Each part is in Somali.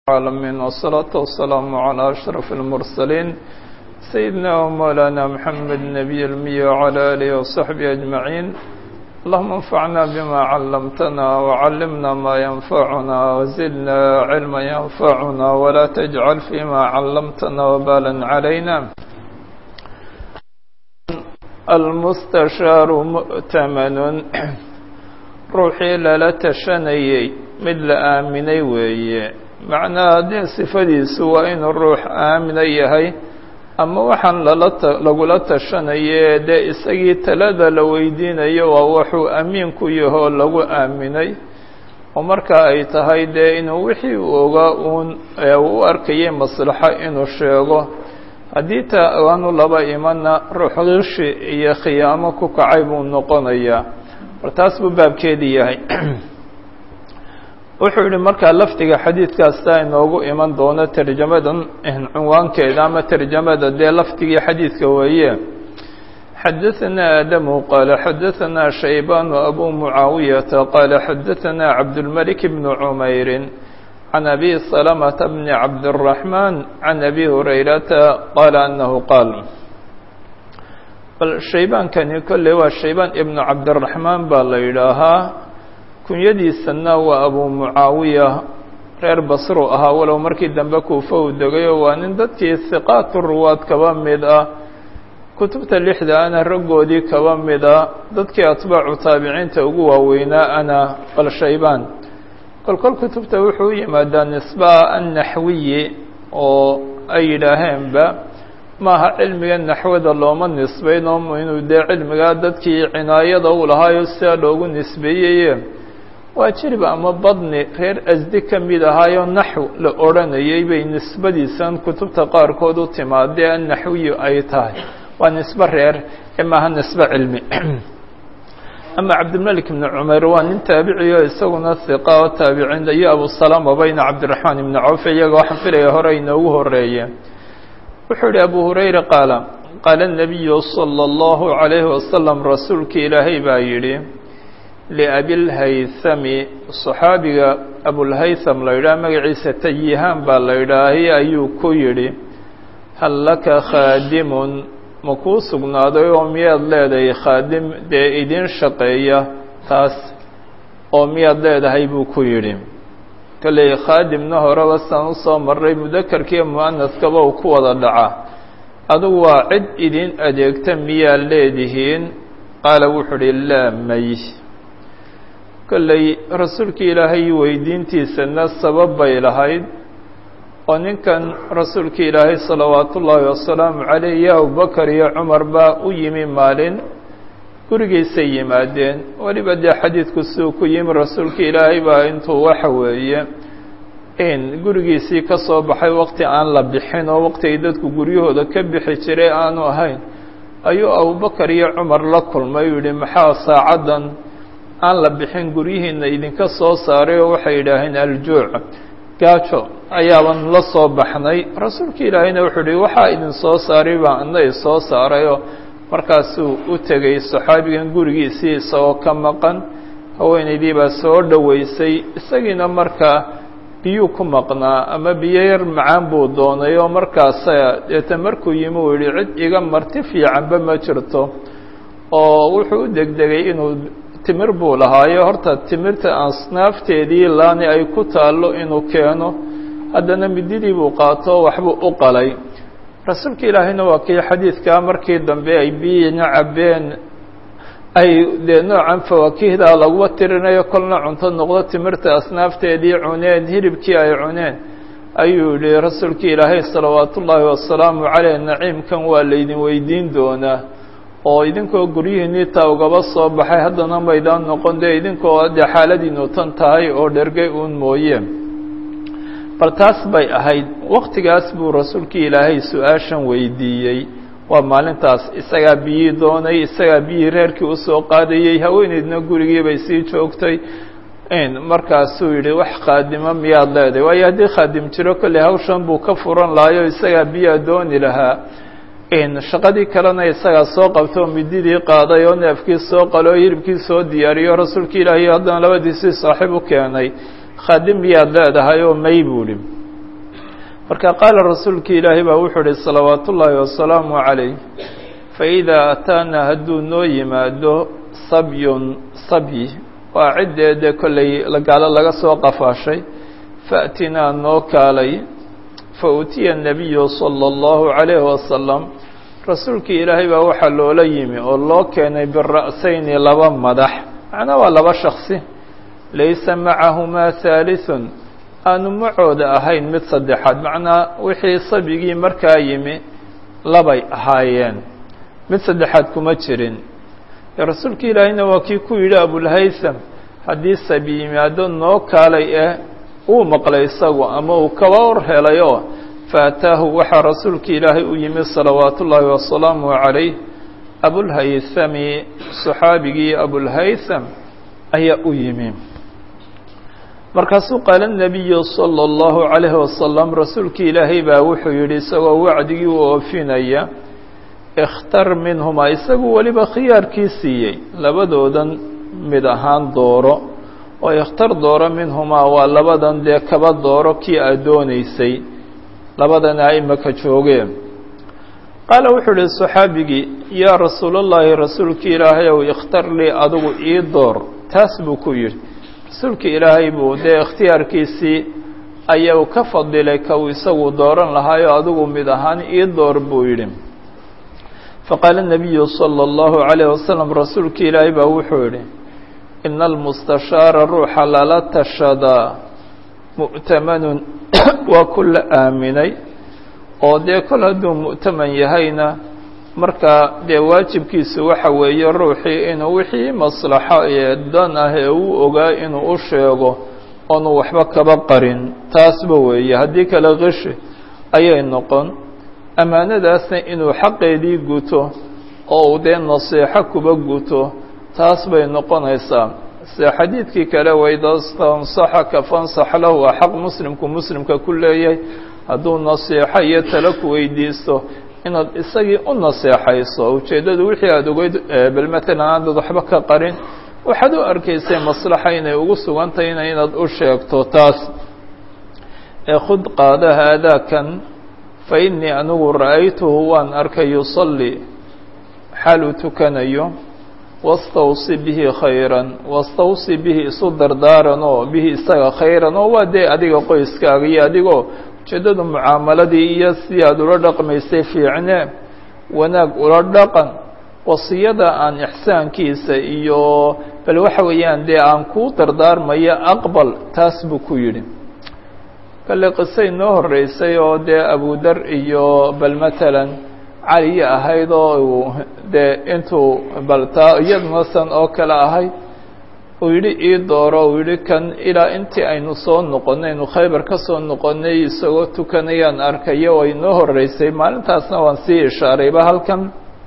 العالمين والصلاة والسلام على أشرف المرسلين سيدنا ومولانا محمد النبي المي وعلى آله وصحبه أجمعين اللهم انفعنا بما علمتنا وعلمنا ما ينفعنا وزدنا علما ينفعنا ولا تجعل فيما علمتنا وبالا علينا المستشار مؤتمن ruuxii lala tashanayey mid la aaminay weeye macnaha dee sifadiisu waa inuu ruux aamina yahay ama waxaan lala lagula tashanaye dee isagii talada la weydiinayo waa wuxuu amiin ku yahoo lagu aaminay oo marka ay tahay dee inuu wixii uu ogaa uun u arkayay maslaxo inuu sheego haddii ta aanu laba imanna ruux qishi iyo khiyaamo ku kacay buu noqonayaa war taas buu baabkeedii yahay wuxuu yihi markaa lafdiga xadiidkaasta inoogu iman doono tarjamadan cinwaankeeda ama tarjamada dee lafdigii xadiidka weeye xadaثana aadamu qaala xadaثana shaybanu abu mucaawiyata qaala xadaثana cabdulmalik bn cumayri can abi salamata bni cabdالraxman can abi hurayrata qaala anahu qaal bal shaybaankani kolley waa shaybaan ibnu cabdiraxmaan baa la yidhaahaa kunyadiisana waa abu mucaawiya reer basru ahaa walow markii dambe kuufa uu degayo waa nin dadkii hiqaatu ruwaad kaba mid ah kutubta lixda ana raggoodii kaba mid ah dadkii atbaacu taabiciinta ugu waaweynaa ana bal shaybaan kolkol kutubta wuxuu u yimaadaa nisba annaxwiyi oo ay yidhaaheenba maaha cilmiga naxwada looma nisbayno inuu dee cilmigaa dadkii cinaayada u lahaayo sidaa loogu nisbeeyeye waa jirib ama badni reer asdi ka mid ahaayo naxw la odhanayay bay nisbadiisan kutubta qaarkood u timaadee annaxwiyu ay tahay waa nisbe reer ee maaha nisbe cilmi ama cabdilmalik ibni cumayr waa nin taabiciyo isaguna hiqa oo taabiciin iyo abusalama bayna cabdiraxmaan ibni cawf iyaga waxaan filaya hore inoogu horeeye wuxuu yihi abu hurayra qaala qaala الnabiyu salى اllahu عalayhi wasalam rasuulkii ilaahay baa yidhi liabilhaythami صaxaabiga abulhaytham la yidhaha magaciisa tayihaan baa la yidhaahay ayuu ku yidhi hal laka khaadimun ma kuu sugnaaday oo miyaad leedahay khaadim dee idin shaqeeya taas oo miyaad leedahay buu ku yidhi kolley khaadimna horeba saan usoo maray mudakarkiiyo mu'anaskaba uu ku wada dhaca adugu waa cid idin adeegta miyaa leedihiin qaala wuxuu uhi laa may kolley rasuulkii ilaahay weydiintiisana sabab bay lahayd oo ninkan rasuulkii ilaahay salawaatu ullaahi wasalaamu caleyh iyo abubakar iyo cumar baa u yimi maalin gurigiisay yimaadeen weliba dee xadiidku siduu ku yimi rasuulka ilaahay baa intuu waxa weeye in gurigiisii ka soo baxay waqti aan la bixin oo waqti ay dadku guryahooda ka bixi jiray aanu ahayn ayuu abubakar iyo cumar la kulmay uu yihi maxaa saacaddan aan la bixin guryihiina idinka soo saaray oo waxay yidhaaheen aljuuc gaajo ayaaban la soo baxnay rasuulka ilaahayna wuxuu yihi waxaa idin soo saaray baa ana i soo saarayoo markaasuu u tegey saxaabigan gurigiisii isagoo ka maqan haweenaydii baa soo dhoweysay isagiina markaa biyuu ku maqnaa ama biyo yar macaan buu doonay oo markaasa deeta markuu yimi uu yihi cid iga marti fiicanba ma jirto oo wuxuu u degdegay inuu timir buu lahaayo horta timirta asnaafteedii laani ay ku taallo inuu keeno haddana mididii buu qaato waxbuu u qalay rasuulka ilaahayna waa kii xadiidkaa markii dambe ay biyina cabbeen ay dee noocan fawaakihda laguma tirinayo kolna cunto noqdo timirta asnaafteedii cuneen hilibkii ay cuneen ayuu yihi rasuulka ilaahay salawaatu ullaahi wasalaamu caleyh naciimkan waa laydin weydiin doonaa oo idinkoo guryihiinii taa ugaba soo baxay haddana maydaan noqon dee idinkoo dee xaaladiinu tan tahay oo dhergay uun mooye bal taas bay ahayd waktigaas buu rasuulkii ilaahay su-aashan weydiiyey waa maalintaas isagaa biyii doonay isagaa biyii reerkii usoo qaadayey haweeneydna gurigii bay sii joogtay markaasuu yihi wax khaadimo miyaad leedahay waayo haddii khaadim jiro kolley hawshan buu ka furan lahayo isagaa biyaa dooni lahaa shaqadii kalena isagaa soo qabtay oo mididii qaaday oo neefkii soo qalay oo hilibkii soo diyaariyo rasuulka ilaahay haddana labadiisii saaxiib u keenay khaadim miyaad leedahay oo may buu ihi marka qaala rasuulki ilaahay baa wuxuu ihi salawaat ullaahi wasalaamu calayh faidaa ataana hadduu noo yimaado sabyun sabyi waa ciddeede kollay gaalo laga soo qafaashay faatinaa noo kaalay fa utiya nabiyu sala allahu calayhi wasalam rasuulkii ilaahay baa waxaa loola yimi oo loo keenay bira'sayni laba madax macnaa waa laba shaksi laysa macahumaa haalithun aanu macooda ahayn mid saddexaad macnaa wixii sabigii markaa yimi labay ahaayeen mid saddexaad kuma jirin rasuulka ilaahayna waa kii ku yidhi abulhaysam haddii sabi yimaado noo kaalay eh uu maqlay isagu ama uu kaba hor helayoo faataahu waxaa rasuulka ilaahay u yimi salawaatu ullaahi wasalaamu calayh abulhaysami saxaabigii abulhaysam ayaa u yimi markaasuu qaala nabiyu sala allahu calayhi wasalam rasuulkii ilaahay baa wuxuu yidhi isagoo wacdigii u oofinaya ikhtar minhumaa isagu weliba khiyaarkii siiyey labadoodan mid ahaan dooro oo ikhtar dooro minhumaa waa labadan dee kaba dooro kii aad doonaysay labadana aimaka joogeen qaala wuxuu ihi saxaabigii yaa rasuulallaahi rasuulkii ilaahay ow ikhtar lii adigu ii door taas buu ku yidhi rasuulka ilaahay buu dee ikhtiyaarkiisii ayau ka fadilay ka uu isagu dooran lahaayo adigu mid ahaan ii door buu yidhi faqaala nabiyu sala allahu calayh wasalam rasuulka ilaahay baa wuxuu yidhi ina almustashaara ruuxa lala tashadaa mu'tamanun waa ku la aaminay oo dee kol hadduu mu'taman yahayna markaa dee waajibkiisu waxa weeye ruuxii inuu wixii maslaxo ee dan ah ee uu ogaa inuu u sheego oonu waxba kaba qarin taasba weeye haddii kale qishi ayay noqon ammaanadaasna inuu xaqeedii guto oo uu dee nasiixo kuba guto taas bay noqonaysaa sida xadiidkii kale waidastansaxaka fansax lahu waa xaq muslimku muslimka ku leeyahay hadduu nasiixo iyo talo ku weydiisto inaad isagii u naseexayso ujeeddadu wixii aada ogeyd bal matalan aadad waxba ka qarin waxaad u arkaysay maslaxa inay ugu sugantahayna inaad u sheegto taas ee khud qaada haadaakan fa innii anigu ra'aytuhu waan arkay yusallii xaal uu tukanayo wastawsi bihi khayran wastawsi bihi isu dardaaran oo bihi isaga khayran oo waa dee adiga qoyskaaga iyo adigoo ujeeddadu mucaamaladii iyo sidii aada ula dhaqmaysay fiicne wanaag ula dhaqan wasiyada aan ixsaankiisa iyo bal waxa weeyaan dee aan kuu dardaarmayo aqbal taas buu ku yidhi kale qisay noo horreysay oo dee abudar iyo bal matalan caliya ahayd oo uu dee intuu bal taa iyaduna san oo kale ahayd uu yidhi ii dooro uu yidhi kan ilaa intii aynu soo noqonnay aynu khaybar ka soo noqonnay isagoo tukanayaan arkayo ay noo horreysay maalintaasna waan sii ishaarayba halkan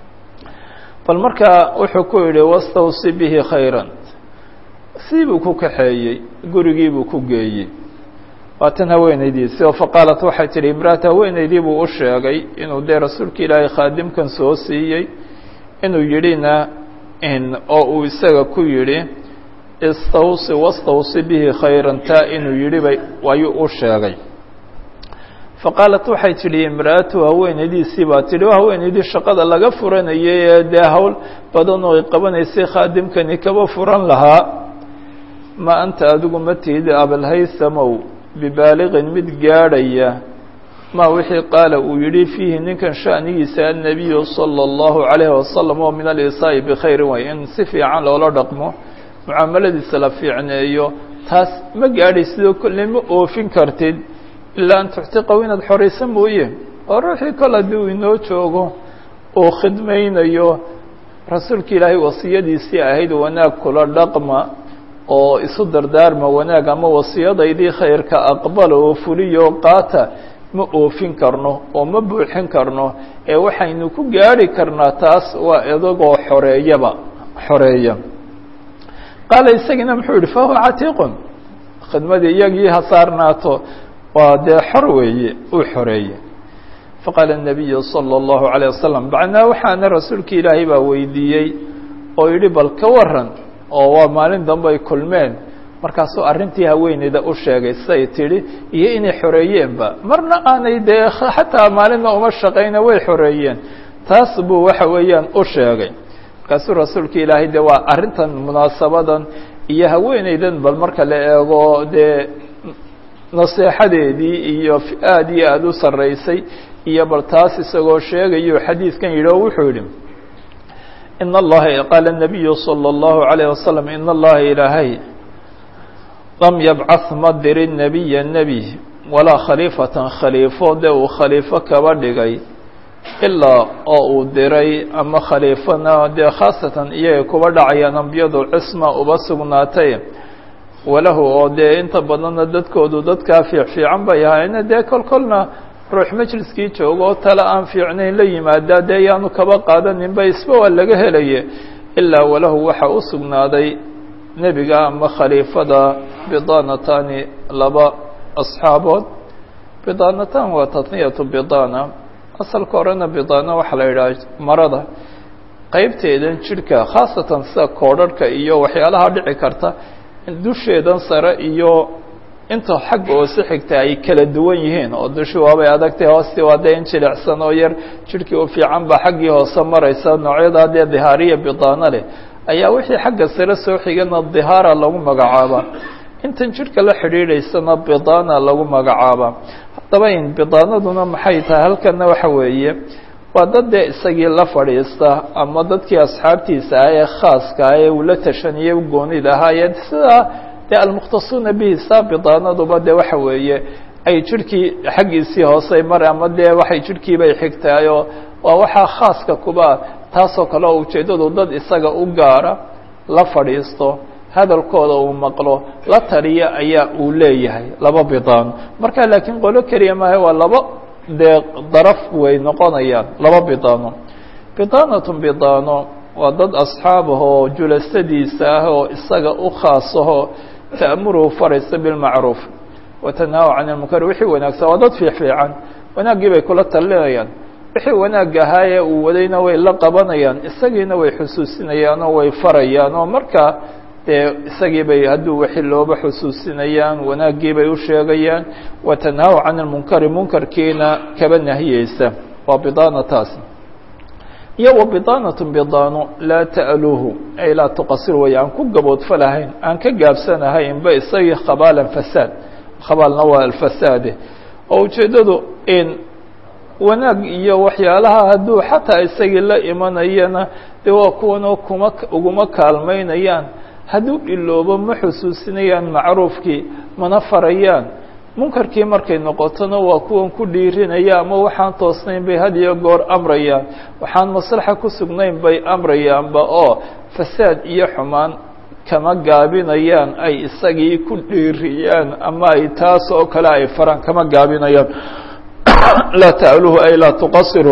bal markaa wuxuu ku yidhi wastawsi bihi khayran sii buu ku kaxeeyey gurigii buu ku geeyey waatan haweenaydiisi oo faqaalat waxay tidhi imraata haweenaydii buu u sheegay inuu dee rasuulka ilaahay khaadimkan soo siiyey inuu yidhina oo uu isaga ku yidhi istawsi wastawsi bihi khayran taa inuu yidhi bay ayuu u sheegay faqaalat waxay tidhi imra'atu haweenaydiisii baa tidhi waa haweenaydii shaqada laga furanayay ee dee hawl badan oo ay qabanaysay khaadimkani kaba furan lahaa ma anta adigu ma tihid abalhaysamow bibaaliqin mid gaadhaya ma wixii qaala uu yidhi fiihi ninkan sha'nigiisa annabiyu sala allahu calayhi wasalam oo min alisaa'i bikhayrin way in si fiican loola dhaqmo mucaamaladiisa la fiicneeyo taas ma gaadhay sidoo kolle ma oofin kartid ilaa an tuctiqaw inaad xoraysa mooye oo ruuxii kol haddii uu inoo joogo uu khidmaynayo rasuulka ilaahay wasiyadiisii ahayd wanaag kula dhaqma oo isu dardaarma wanaag ama wasiyadaydii khayrka aqbala oo fuliyo qaata ma oofin karno oo ma buuxin karno ee waxaynu ku gaadhi karnaa taas waa idagoo xoreeyaba xoreeya qaala isagiina muxuu yihi fahuwa catiiqun khidmadii iyagii ha saarnaato waa dee xor weeye uu xoreeye faqaala الnabiyu salى الlahu عalيه wasalam bacnaa waxaana rasuulka ilaahay baa weydiiyey oo yidhi bal ka waran oo waa maalin dambe ay kulmeen markaasuu arrintii haweeneyda u sheegay say tidhi iyo inay xoreeyeenba marna aanay dee xataa maalinna uma shaqayna way xoreeyeen taas buu waxa weeyaan u sheegay markaasuu rasuulka ilaahay de waa arrintan munaasabadan iyo haweeneydan bal marka la eego dee naseexadeedii iyo aad iyo aada u sarreysay iyo bal taas isagoo sheegayo xadiidkan yidhi oo wuxuu yidhi in allaha qaala الnabiyu salى اllahu عalayه wasalam in allaha ilaahay lam yabcaث ma dirin nebiya nebi walaa khaliifatan khaliifo dee uu khaliifo kaba dhigay ilaa oo uu diray ama khaliifana dee khaasatan iyaga kuba dhacayaan ambiyadu cisma uba sugnaatay walahu oo dee inta badanna dadkoodu dadkaa fiic fiican bay ahayna dee kol kolna ruux majliskii joogo oo tale aan fiicnayn la yimaadaa dee yaanu kaba qaadaninba isba waa laga helaye ilaa walahu waxa u sugnaaday nebiga ama khaliifada bidanatani laba asxaabood bidanatan waa tatniyatu bidana asalka horena bidana waxaa la yidhaha marada qeybteedan jidhka khaasatan sida koodharhka iyo waxyaalaha dhici karta dusheedan sare iyo inta xagga hoose xigta ay kala duwan yihiin oo dushi waabay adagtay hoostii waa dee in jilicsan oo yar jidhkii u fiican baa xaggii hoose maraysa noocyadaa dee dihaariya bidaano leh ayaa wixii xagga sare soo xigana dihaara lagu magacaabaa intan jidhka la xidhiidhaysana bidana lagu magacaabaa haddaba in bidaanaduna maxay tahay halkana waxa weeye waa dad dee isagii la fadhiista ama dadkii asxaabtiisa ah ee khaaska ah ee uu la tashaniyay goonid ahaayeen sidaa dee almukhtasuuna bihi saa bidaanaduba dee waxa weeye ay jidhkii xaggiisii hoosey mare ama dee waxay jidhkiibay xigtaayoo waa waxaa khaaska kuba taasoo kale oo ujeeddadu dad isaga u gaara la fadhiisto hadalkooda uu maqlo la taliya ayaa uu leeyahay laba bidaano marka laakiin qolo keliya maaha waa laba dee daraf way noqonayaan laba bidaano bidaanatun bidaano waa dad asxaabahoo julasadiisa ah oo isaga u khaasahoo ta'muruhu faraysa bilmacruuf watanaahu can ilmunkar wixii wanaagsan waa dad fiicfiican wanaaggii bay kula talinayaan wixii wanaag ahaayee uu wadayna way la qabanayaan isagiina way xusuusinayaan oo way farayaan oo markaa dee isagii bay hadduu wixii looba xusuusinayaan wanaaggii bay u sheegayaan watanaahu can ilmunkari munkarkiina kaba nahiyeysa waa bidaanataasi iyo wa bidaanatu bidaano laa ta'luuhu ay laa tuqasir way aan ku gaboodfalahayn aan ka gaabsanahaynba isagii khabaalan fasaad khabaalna waa alfasaade oo ujeeddadu in wanaag iyo waxyaalaha hadduu xataa isagii la imanayana dee waa kuwanoo kuma uguma kaalmaynayaan hadduu iloobo ma xusuusinayaan macruufkii mana farayaan munkarkii markay noqotona waa kuwan ku dhiirinaya ama waxaan toosnayn bay had iyo goor amrayaan waxaan maslaxa ku sugnayn bay amrayaanba oo fasaad iyo xumaan kama gaabinayaan ay isagii ku dhiiriyaan ama ay taas oo kale ay faraan kama gaabinayaan laa ta'luhu ay laa tuqasir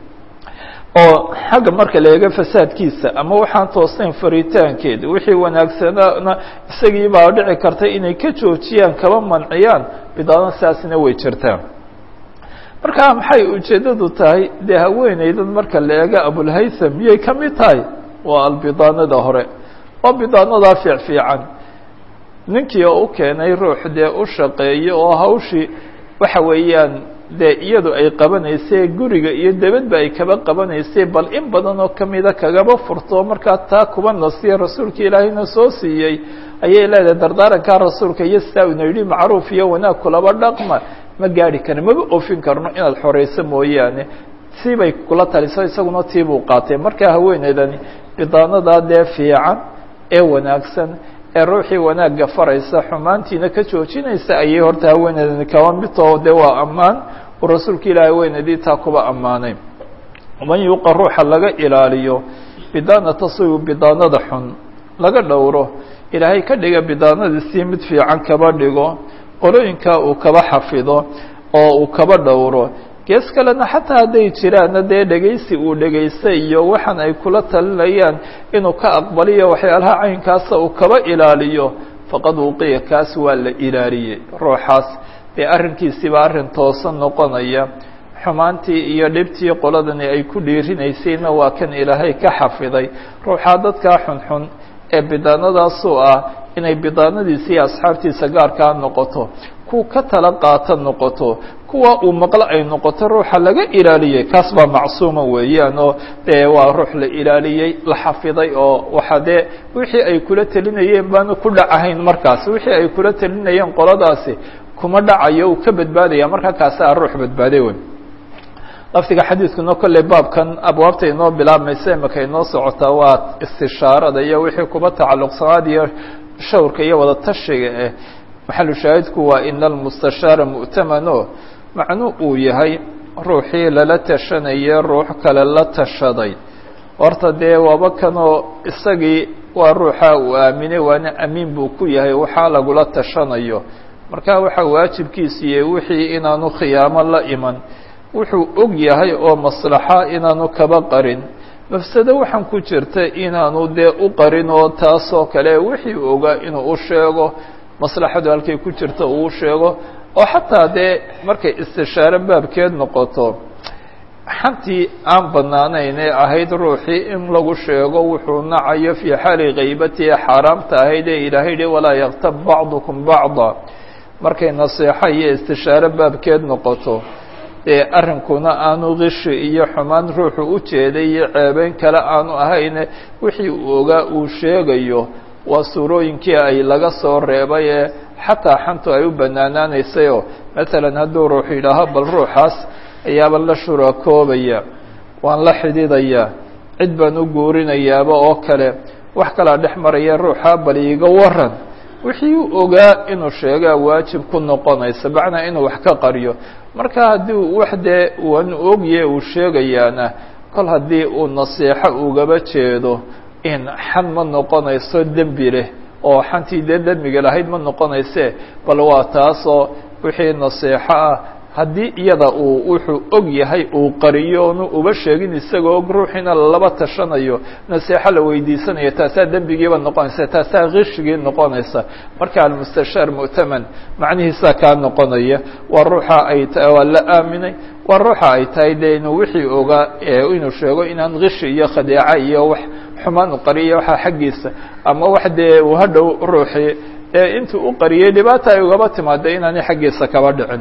oo xagga marka la eego fasaadkiisa ama waxaan toosnayn faritaankeeda wixii wanaagsanaana isagii baa dhici karta inay ka joojiyaan kaba manciyaan bidaano sidaasina way jirtaan marka maxay ujeeddadu tahay dee haweeneydan marka la eego abulhaytham miyay ka mid tahay waa albidaanada hore waa bidaanadaa fiic fiican ninkii oo u keenay ruux dee u shaqeeyo oo hawshii waxa weeyaan dee iyadu ay qabanaysay guriga iyo debadba ay kaba qabanaysay bal in badan oo kamida kagaba furto markaa taa kuba nasiya rasuulka ilaahayna soo siiyey ayay leedahay dardaarankaa rasuulka iyo sidaa una yidhi macruuf iyo wanaag kulaba dhaqma ma gaari karin maba ofin karno inaad xoreyso mooyaane siibay kula taliso isaguna tiibuu qaatay markaa haweeneydani bidaanadaa dee fiican ee wanaagsan ee ruuxii wanaagga faraysa xumaantiina ka joojinaysa ayay horta haweeneydani kaba midtoo de waa ammaan uu rasuulka ilaahay haweeneydii taa kuba ammaanay man yuuqa ruuxa laga ilaaliyo bidaanata sigu bidaanada xun laga dhowro ilaahay ka dhiga bidaanadiisii mid fiican kaba dhigo qolooyinkaa uu kaba xafido oo uu kaba dhowro gees kalena xataa hadday jiraanna dee dhegaysi uu dhegaystay iyo waxaan ay kula talinayaan inuu ka aqbaliyo waxyaalaha caynkaasa uu kaba ilaaliyo faqad wuqiya kaas waa la ilaaliyey ruuxaas dee arrinkiisiiba arrin toosan noqonaya xumaantii iyo dhibtii qoladani ay ku dhiirinaysayna waa kan ilaahay ka xafiday ruuxaa dadkaa xunxun ee bidaanadaasoo ah inay bidaanadiisa iyo asxaabtiisa gaarkaa noqoto kuwa ka tala qaata noqoto kuwa uu maqlo ay noqoto ruuxa laga ilaaliyey kaas baa macsuuma weeyaan oo dee waa ruux la ilaaliyey la xafiday oo waxa dee wixii ay kula telinayeen baanu ku dhacahayn markaas wixii ay kula telinayeen qoladaasi kuma dhacayo uu ka badbaadaya markaa kaasi a ruux badbaaday wey lafdiga xadiidkuna kolley baabkan abwaabta inoo bilaabmaysa imaka inoo socotaa waa istishaarada iyo wixii kuba tacalluqsanaad iyo shawrka iyo wada tashiga eh maxalu shaahidku waa ina almustashaara mu'tamano macnu uu yahay ruuxii lala tashanaya ruux kale la tashaday horta dee waaba kanoo isagii waa ruuxa uu aaminay waana amiin buu ku yahay waxaa lagula tashanayo marka waxaa waajibkiisiiye wixii inaanu khiyaamo la iman wuxuu og yahay oo maslaxa inaanu kaba qarin mafsado waxaan ku jirta inaanu dee u qarin oo taasoo kale wixii ogaa inuu u sheego maslaxadu halkay ku jirta uu sheego oo xataa dee markay istishaare baabkeed noqoto xantii aan banaanayn ee ahayd ruuxii in lagu sheego wuxuu nacayo fii xaali kaybatihi xaaraamta ahayd ee ilaahay yihi walaa yaktab bacdukum bacda markay naseexo iyo istishaare baabkeed noqoto dee arrinkuna aanu kishi iyo xumaan ruuxu u jeeday iyo ceebeyn kale aanu ahayne wixii uu ogaa uu sheegayo waa suurooyinkii ay laga soo reebay ee xataa xantu ay u banaanaanaysayoo matalan hadduu ruux yidhaaho bal ruuxaas ayaaba la shurakoobaya waan la xidhidayaa cid baan u guurinayaaba oo kale wax kalaa dhex maraya ruuxaa bal iiga waran wixii uu ogaa inuu sheegaa waajib ku noqonaysa macnaa inuu wax ka qariyo marka haddii wax dee wan ogye uu sheegayaana kol haddii uu nasiixo ugaba jeedo in xan ma noqonayso dembi leh oo xantii dee dembiga lahayd ma noqonayse bal waa taasoo wixii nasiixo ah haddii iyada uu wuxuu og yahay uu qariyo onu uba sheegin isagoo og ruuxiina laba tashanayo nasiixo la weydiisanayo taasaa dembigiiba noqonaysa taasaa kishigii noqonaysa marka almustashaar mu'taman macnihiisaa kaa noqonaya waa ruuxa ay ta waa la aaminay waa ruuxa ay tahay dee inuu wixii ogaa inuu sheego inaan kishi iyo khadeeca iyo wax xumaan u qariya waxaa xaggiisa ama wax dee uu hadhow ruuxii ee intuu u qariyey dhibaata ay ugaba timaada inaanay xaggiisa kaba dhicin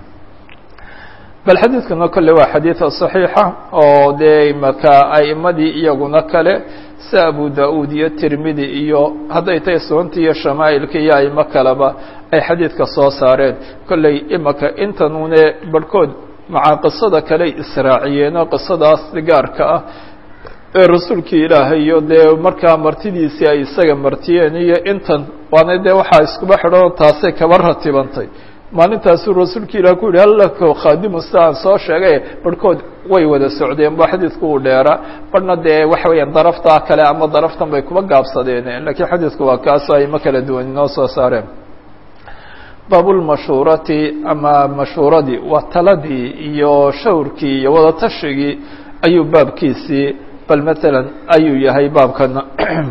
bal xadiidkuna kolle waa xadiida صaxiixa oo dee maka a'imadii iyaguna kale si abu da-uud iyo tirmidi iyo hadday tahay sunanta iyo shamaa'ilka iyo aimo kaleba ay xadiidka soo saareen kolley imaka intanune barhkood macaa qisada kale israaciyeenoo qisadaas gaarka ah ee rasuulkii ilaahay iyo dee markaa martidiisii ay isaga martiyeen iyo intan waana dee waxaa iskuba xidhanoo taasay kaba ratibantay maalintaasuu rasuulka ilah ku yihi hallako khaadimu sida aan soo sheegay barhkood way wada socdeen ba xadiidku uu dheeraa barhna dee waxa weeyaan daraftaa kale ama daraftan bay kuba gaabsadeen lakiin xadiidku waa kaasoo ayma kala duwan inoo soo saareen baabulmashuurati ama mashuuradii waa taladii iyo shawrkii iyo wadatashyigii ayuu baabkiisii bal matalan ayuu yahay baabkana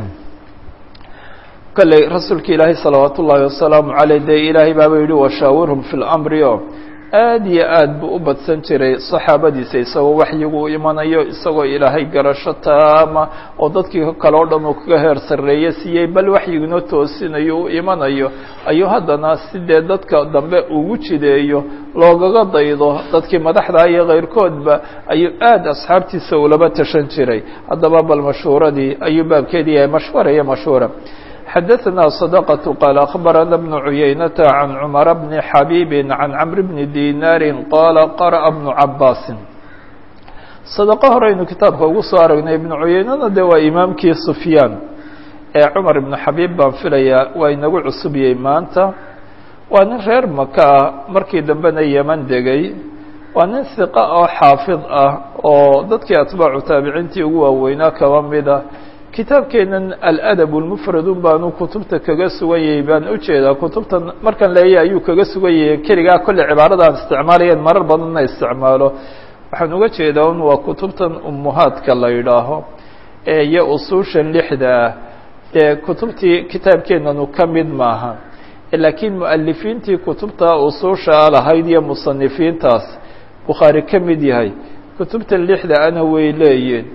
kolley rasuulka ilaahay salawaat ullaahi wasalaamu caleyh dee ilaahay baaba yihi washaawirhum fi lamri o aad iyo aad buu u badsan jiray saxaabadiisa isagoo waxyigu u imanayo isagoo ilaahay garasho taama oo dadkii kale o dhan uu kaga heer sarreeye siiyey bal waxyiguna toosinayo u imanayo ayuu haddana sidee dadka dambe ugu jideeyo loogaga daydo dadkii madaxda iyo keyrkoodba ayuu aad asxaabtiisa ulaba tashan jiray haddaba bal mashhuuradii ayuu baabkeedii yahay mashhuura iyo mashhuura xdثna صدقة qال أخبرنا بن عyynة عن cمر بن حبيب عن cمر بن ديناr qال قرأ بن عabاس صدقo horeynu kitaabka ugu soo aragnay iبن عuyeynana de waa imaamkii سفyاn ee cمر بن xabيب baan filaya waa inagu cusubiyey maanta waa nin reer maka ah markii dambena yeman degay waa nin ثiqة oo xaafid ah oo dadkii atbaacu taabiciintii ugu waaweynaa kaba mida kitaabkeenan aladab lmufradun baanu kutubta kaga sugan yahay baan ujeedaa kutubtan markan leeya ayuu kaga sugan yahay keligaa kolle cibaarada aan isticmaalayeen marar badanna isticmaalo waxaan uga jeedaa un waa kutubtan umuhaadka la yidhaaho ee iyo usuushan lixda ah dee kutubtii kitaabkeenanu ka mid maaha laakiin mualifiintii kutubta usuusha lahayd iyo musanifiintaas bukhaari ka mid yahay kutubtan lixda ana way leeyiin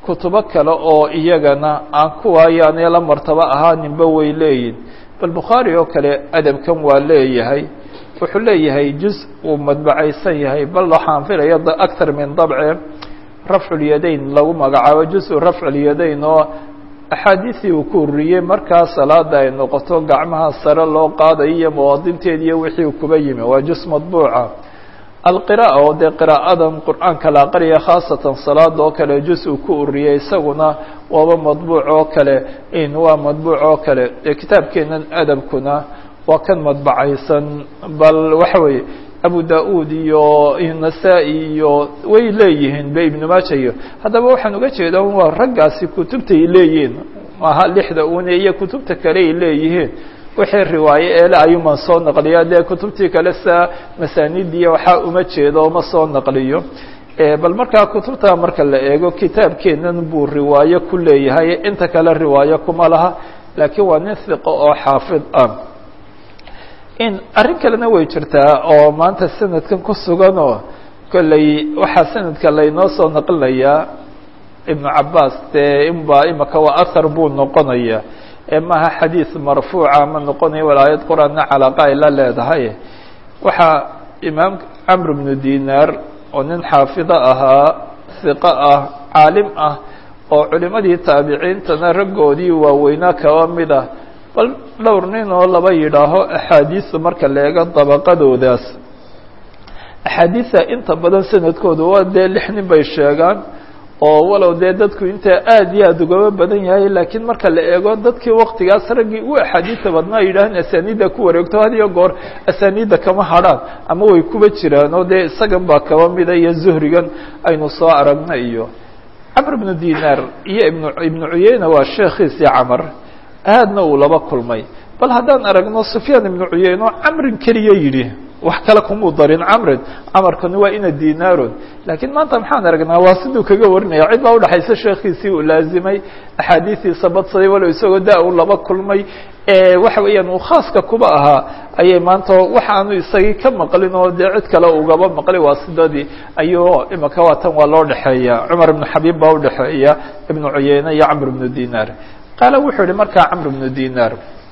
kutubo kale oo iyagana aan kuwaayaanee la martabo ahaaninba way leeyihin bal bukhaari oo kale adabkan waa leeyahay wuxuu leeyahay juz uu madbacaysan yahay bal waxaan filaya actar min dabce rafculyadayn lagu magacaabo juzu rafculyadayn oo axaadiisii uu ku ururiyey markaa salaada ay noqoto gacmaha sare loo qaadayo iyo muwaadinteed iyo wixii kuba yimi waa juz madbuuca alqira'a oo dee qiraa'adan qur-aanka la aqriya khaasatan salaada oo kale juz uu ku ururiyey isaguna waaba madbuuc oo kale in waa madbuuc oo kale dee kitaabkeenan adabkuna waa kan madbacaysan bal waxa weeye abu da-ud iyo nasaa-i iyo way leeyihiin be ibnu maaja iyo haddaba waxaan uga jeeda waa raggaasi kutubtay leeyihiin maaha lixda une iyo kutubta kale ay leeyihiin wixii riwaaye eele ayuuman soo naqliya dee kutubtii kale sa masaanidiya waxaa uma jeedo ma soo naqliyo bal markaa kutubta marka la eego kitaabkeenan buu riwaayo ku leeyahay inta kale riwaayo kuma laha laakiin waa nin hiqo oo xaafid ah in arrin kalena way jirtaa oo maanta sanadkan ku sugan oo kolley waxaa sanadka laynoo soo naqlinayaa ibnu cabaas dee inba imaka waa ahar buu noqonaya ee maaha xadiid marfuuca ma noqonaya walaayad qur-aanna calaaqa ay la leedahay waxaa imaam camr bnu dinaar oo nin xaafido ahaa hiqo ah caalim ah oo culimadii taabiciintana raggoodii waaweynaa kaba mid ah bal dhowr nin oo laba yidhaaho axaadiista marka la eego dabaqadoodaas axaadiista inta badan sanadkooda waa dee lix nin bay sheegaan oo walow dee dadku intaa aad iyo aada ugaba badan yahay laakiin marka la eego dadkii waktigaas raggii u axaadiista badnaa yidhaaheen asaniidda ku wareegto had iyo goor asaniidda kama hadrhaan ama way kuba jiraan oo dee isagan baa kaba mida iyo zuhrigan aynu soo aragna iyo camr bnu dinaar iyo ibnu ibnu cuyeyna waa sheekhiisii camar aadna uu laba kulmay bal haddaan aragno sufyaan ibnu cuyeyne oo camrin keliya yidhi wax kale kumuu darin camrin camarkani waa ina dinaaron laakiin maanta maxaan aragnaa waa siduu kaga warinaya cid baa udhexaysa sheekhiisii uu laazimay axaadiistiisa badsaday walow isagoo da u laba kulmay waxa weeyaan uu khaaska kuba ahaa ayay maanta waxa aanu isagii ka maqlin oo dee cid kale ugaba maqlay waa sidadii ayuu imaka waatan waa loo dhexeeya cumar ibnu xabiib baa udhexeeya ibnu cuyeyne iyo camr ibnu dinaar qaala wuxuu yihi markaa camr ibnu dinaar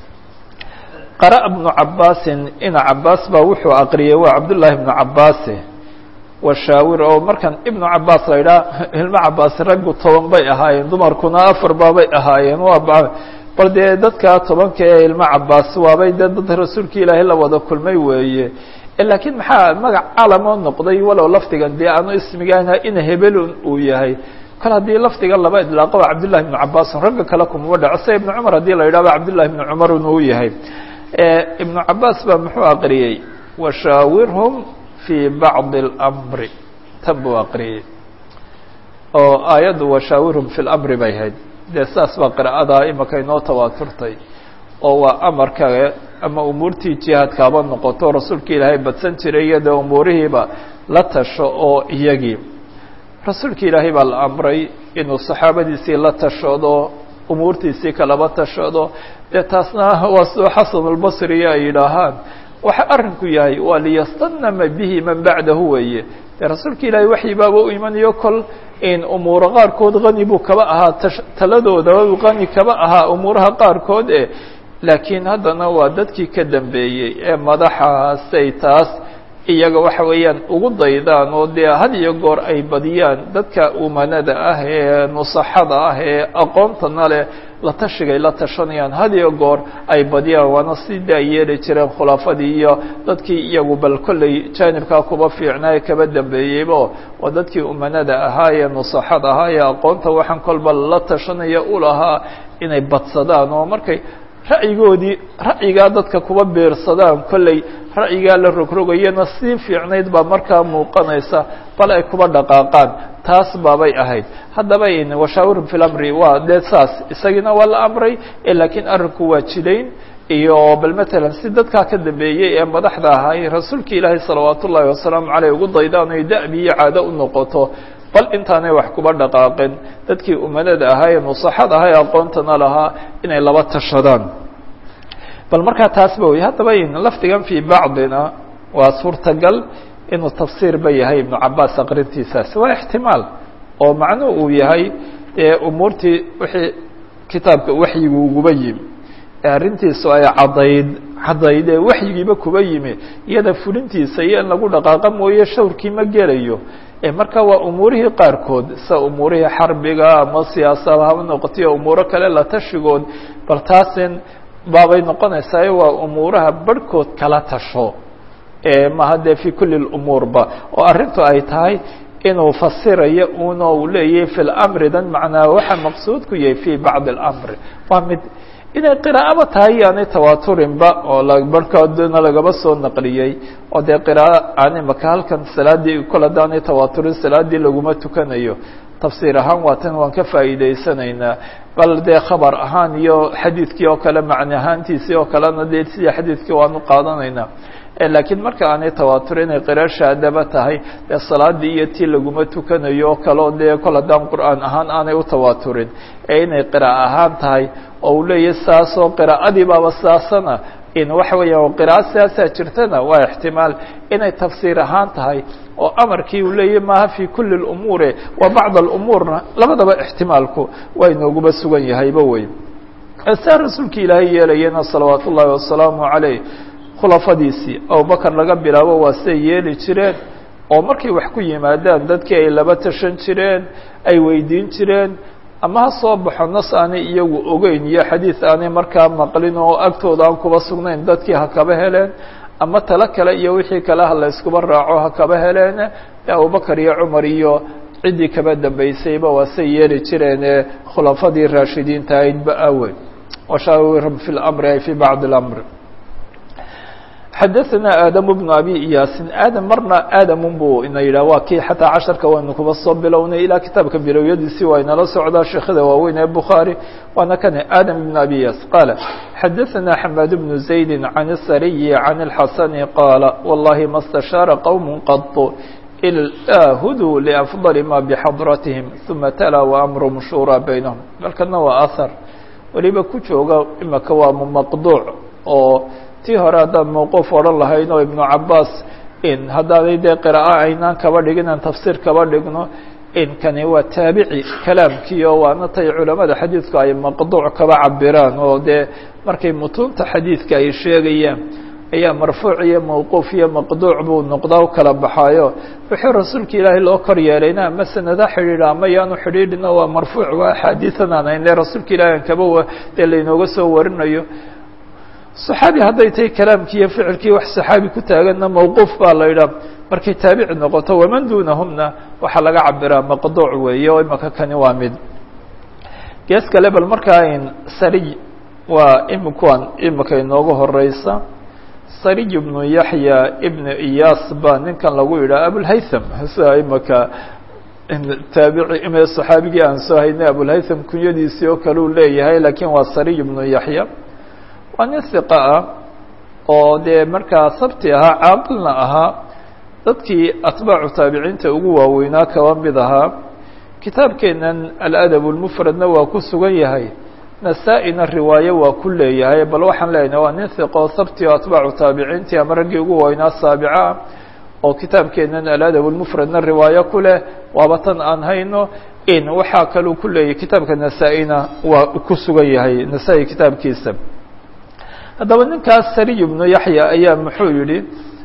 qara'a bnu cabaasin ina cabaas baa wuxuu aqriyey waa cabdullaahi ibnu cabaase washaawir oo markan ibnu cabaas la yidhaha ilmo cabaas raggu toban bay ahaayeen dumarkuna afar baabay ahaayeen waa bal dee dadka tobanka ee ilmo cabaas waabay dee dad rasuulka ilaahay la wada kulmay weeye laakiin maxaa magac calamoo noqday walow lafdigan dee aanu ismigaana ina hebelun uu yahay kal haddii lafdiga laba idlaaqo waa cabdullahi ibnu cabaasin ragga kale kumama dhaco se ibnu cumar haddii la yidhahdo cabdullahi ibnu cumarun uu yahay ibnu cabaas baa muxuu aqriyey washaawirhum fii bacdi اlamri tan buu aqriyey oo aayaddu washaawirhum fi lamri bay hayd dee saas baa qira'ada imaka inoo tawaaturtay oo waa amarka ama umuurtii jihaadkaaba noqoto rasuulka ilaahay badsan jiray iyadoo umuurihiiba la tasho oo iyagii rasuulka ilaahay baa la amray inuu saxaabadiisii la tashado umuurtiisii kalaba tashado dee taasna waa sidoo xasan albasriya ay yidhaahaan waxa arrinku yahay waa liyastanama bihi man bacdahu weeye dee rasuulka ilaahay waxyi baaba u imanayo kol in umuuro qaarkood hani buu kaba ahaa taladooda hani kaba ahaa umuuraha qaarkood e laakiin haddana waa dadkii ka dambeeyey ee madaxaasay taas iyaga waxa weeyaan ugu daydaan oo dee had iyo goor ay badiyaan dadka umanada ah ee nusaxada ah ee aqoontana leh la tashigay la tashanayaan had iyo goor ay badiyaan waana sidii ay yeeli jireen khulaafadii iyo dadkii iyagu bal kolley jaanibkaa kuba fiicnaa ee kaba dambeeyeyba waa dadkii umanada ahaa ee nusaxada ahaa ee aqoonta waxaan kolba la tashanaya u lahaa inay badsadaan oo markay ra'yigoodii ra'yigaa dadka kuba beersadaan kolley ra'yigaa la rogrogayana sii fiicnayd baa markaa muuqanaysa bal ay kuba dhaqaaqaan taas baabay ahayd haddaba washaawirhum fi lamri waa dee saas isagiina waa la amray laakiin arrinku waa jidayn iyo bal matalan si dadkaa ka dambeeyey ee madaxda ahay rasuulka ilaahay salawaat ullaahi wasalaamu caleyh ugu daydaan ay da'bi iyo caado u noqoto bal intaanay wax kuba dhaqaaqin dadkii umanada ahaa ee nusaxada ahaa ee aqoontana lahaa inay laba tashadaan bal markaa taasba wey haddaba lafdigan fii bacdina waa suurtagal inuu tafsiir ba yahay ibnu cabaas aqrintiisaas waa ixtimaal oo macnuhu uu yahay dee umuurtii wixii kitaabka waxyigu uguba yimi ee arrintiisu ay caddayd caddayd ee waxyigiiba kuba yimi iyada fulintiisa iyo in lagu dhaqaaqa mooye shawrkii ma gelayo marka waa umuurihii qaarkood sida umuurihii xarbiga ama siyaasada haba noqotayo umuuro kale la tashigood bal taasin baabay noqonaysaa waa umuuraha barhkood kala tasho maha dee fi kuli lumuurba oo arrintu ay tahay inuu fasirayo una uu leeyahay fi lamri dan macnaa waxa maqsuudku yahay fi bacdi اlamri waa mid inay qiraa'aba tahay yaanay tawaaturinba oo barhkoodna lagaba soo naqliyey oo dee qiraa'o aan imaka halkan salaadii kol haddaanay tawaaturin salaadii laguma tukanayo tafsiir ahaan waa tan waan ka faa'iidaysanaynaa bal dee khabar ahaan iyo xadiidkii oo kale macne ahaantiisii oo kalena dee sidii xadiidkii waanu qaadanaynaa laakiin marka aanay tawaatur inay qira shaadaba tahay dee salaadii iyo tii laguma tukanayo oo kale oo dee kol haddaan qur'aan ahaan aanay u tawaaturin ee inay qira'a ahaan tahay oo uu leeyahy saasoo qiraa'adii baaba saasana in waxa weeyaan qira'a siyaasaa jirtana waa ixtimaal inay tafsiir ahaan tahay oo amarkii uu leeyahy maaha fi kuli lumuure wa bacd alumuurna labadaba ixtimaalku waa inooguba sugan yahayba wey saa rasuulka ilaahay yeelayana salawaat ullaahi wasalaamu calayh khulafadiisii abubakar laga bilaabo waa siday yeeli jireen oo markay wax ku yimaadaan dadkii ay laba tashan jireen ay weydiin jireen ama ha soo baxo nas aanay iyagu ogeyn iyo xadiid aanay markaa maqlin oo agtooda aan kuba sugnayn dadkii ha kaba heleen ama talo kale iyo wixii kale ha la yskuba raaco ha kaba heleen abubakar iyo cumar iyo ciddii kaba dambeysayba waa say yeeli jireen ee khulafadii raashidiinta ahaydba aweyn washaawirhum fi lamri ay fi bacdi اlamr xadaثna aadam bnu abi iyaasin aadam marna aadamun buu ina yidhah waa kii xataa casharka waynu kuba soo bilownay ilaa kitaabka bilowyadiisii waa inala socdaa sheekhada waaweyn ee bukhaarي waana kane aadam ibn abi iyaas qaala xadaثna xamaad bnu زaydi can الsariyi can الxasani qaala wallahi ma اstashaara qowm qaط ilaa huduu liafضali ma bxadratihim ثuma tala waamrum shura baynahum dalkana waa ahar weliba ku jooga imaka waa maqduuc oo tii hore haddaan mawquuf odhan lahayn oo ibnu cabaas in haddaanay dee qiraa'o aynaan kaba dhigin aan tafsiir kaba dhigno in kani waa taabici kalaamkii oo waana tay culamada xadiidku ay maqduuc kaba cabiraan oo dee markay mutuunta xadiidka ay sheegayaan ayaa marfuuc iyo mawquuf iyo maqduuc buu noqdaa u kala baxaayo wuxuu rasuulka ilaahay loo kor yeelayna ama sanada xidhiidha ama yaanu xidhiidhina waa marfuuc waa axaadiian aan aynle rasuulka ilahi aan kaba dee laynooga soo warinayo صaxaabi hadday tahay kalaamkii iyo ficilkii wax صaxaabi ku taaganna mawquuf baa la yidhaha markay taabici noqoto waman dunahumna waxaa laga cabiraa maqduuc weeye oo imaka kani waa mid gees kale bal markaa in sariy waa imikuan imika inoogu horeysa sariy ibnu yaxya ibnu iyaas baa ninkan lagu yidhaha abulhaytham sida imaka taabici ime صaxaabigii aan soo haynay abulhaytham kunyadiisii oo kale uu leeyahay lakin waa sariy ibnu yaxya waa nin hiqa ah oo dee markaa sabti ahaa caaqilna ahaa dadkii atbaacu taabiciinta ugu waaweynaa kaba mid ahaa kitaabkeenan aladab lmufradna waa ku sugan yahay nasaa-ina riwaayo waa ku leeyahay bal waxaan leenahay waa nin hiqa oo sabti oo atbaacu taabiciintii ama raggii ugu waaweynaa saabica ah oo kitaabkeenan aladab lmufradna riwaayo ku leh waaba tan aan hayno in waxaa kaluu ku leeyahay kitaabka nasaa-ina waa ku sugan yahay nasaa-i kitaabkiisa haddaba ninkaas sariy ibnu yaxya ayaa muxuu yihi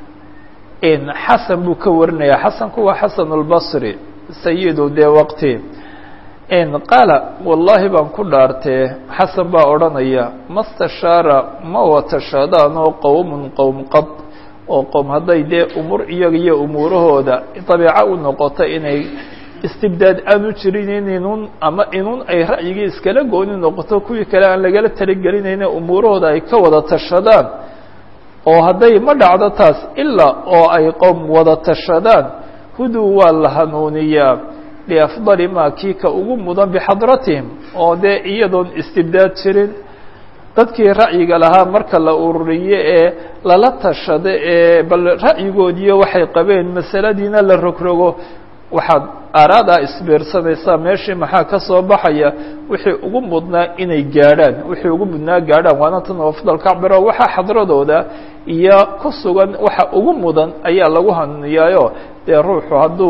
in xasan buu ka warinaya xasanku waa xasan اlbasri sayidu dee waqti in qaala wallahi baan ku dhaartee xasan baa odhanaya mastashaara ma watashaadaanoo qowmun qowm qad oo qowm hadday dee umur iyaga iyo umuurahooda dabiico u noqoto inay istibdaad aanu jirin in inun ama inun ay ra'yigii iskala gooni noqoto kuwii kale aan lagala talagelinayne umuurahooda ay ka wada tashadaan oo hadday ma dhacdo taas ilaa oo ay qowm wada tashadaan huduu waa la hanuuniyaa liafdali maa kii ka ugu mudan bixadratihim oo dee iyadoon istibdaad jirin dadkii ra'yiga lahaa marka la ururiyo ee lala tashado ee bal ra'yigoodiiyo waxay qabeen masaladiina la rogrogo waxaad aaraadaa isbiirsanaysaa meeshii maxaa ka soo baxaya wixii ugu mudnaa inay gaadhaan wixii ugu mudnaa gaadhaan waana tan afdal kacbiro waxaa xadradooda iyo ku sugan waxa ugu mudan ayaa lagu hanuuniyaayo dee ruuxu hadduu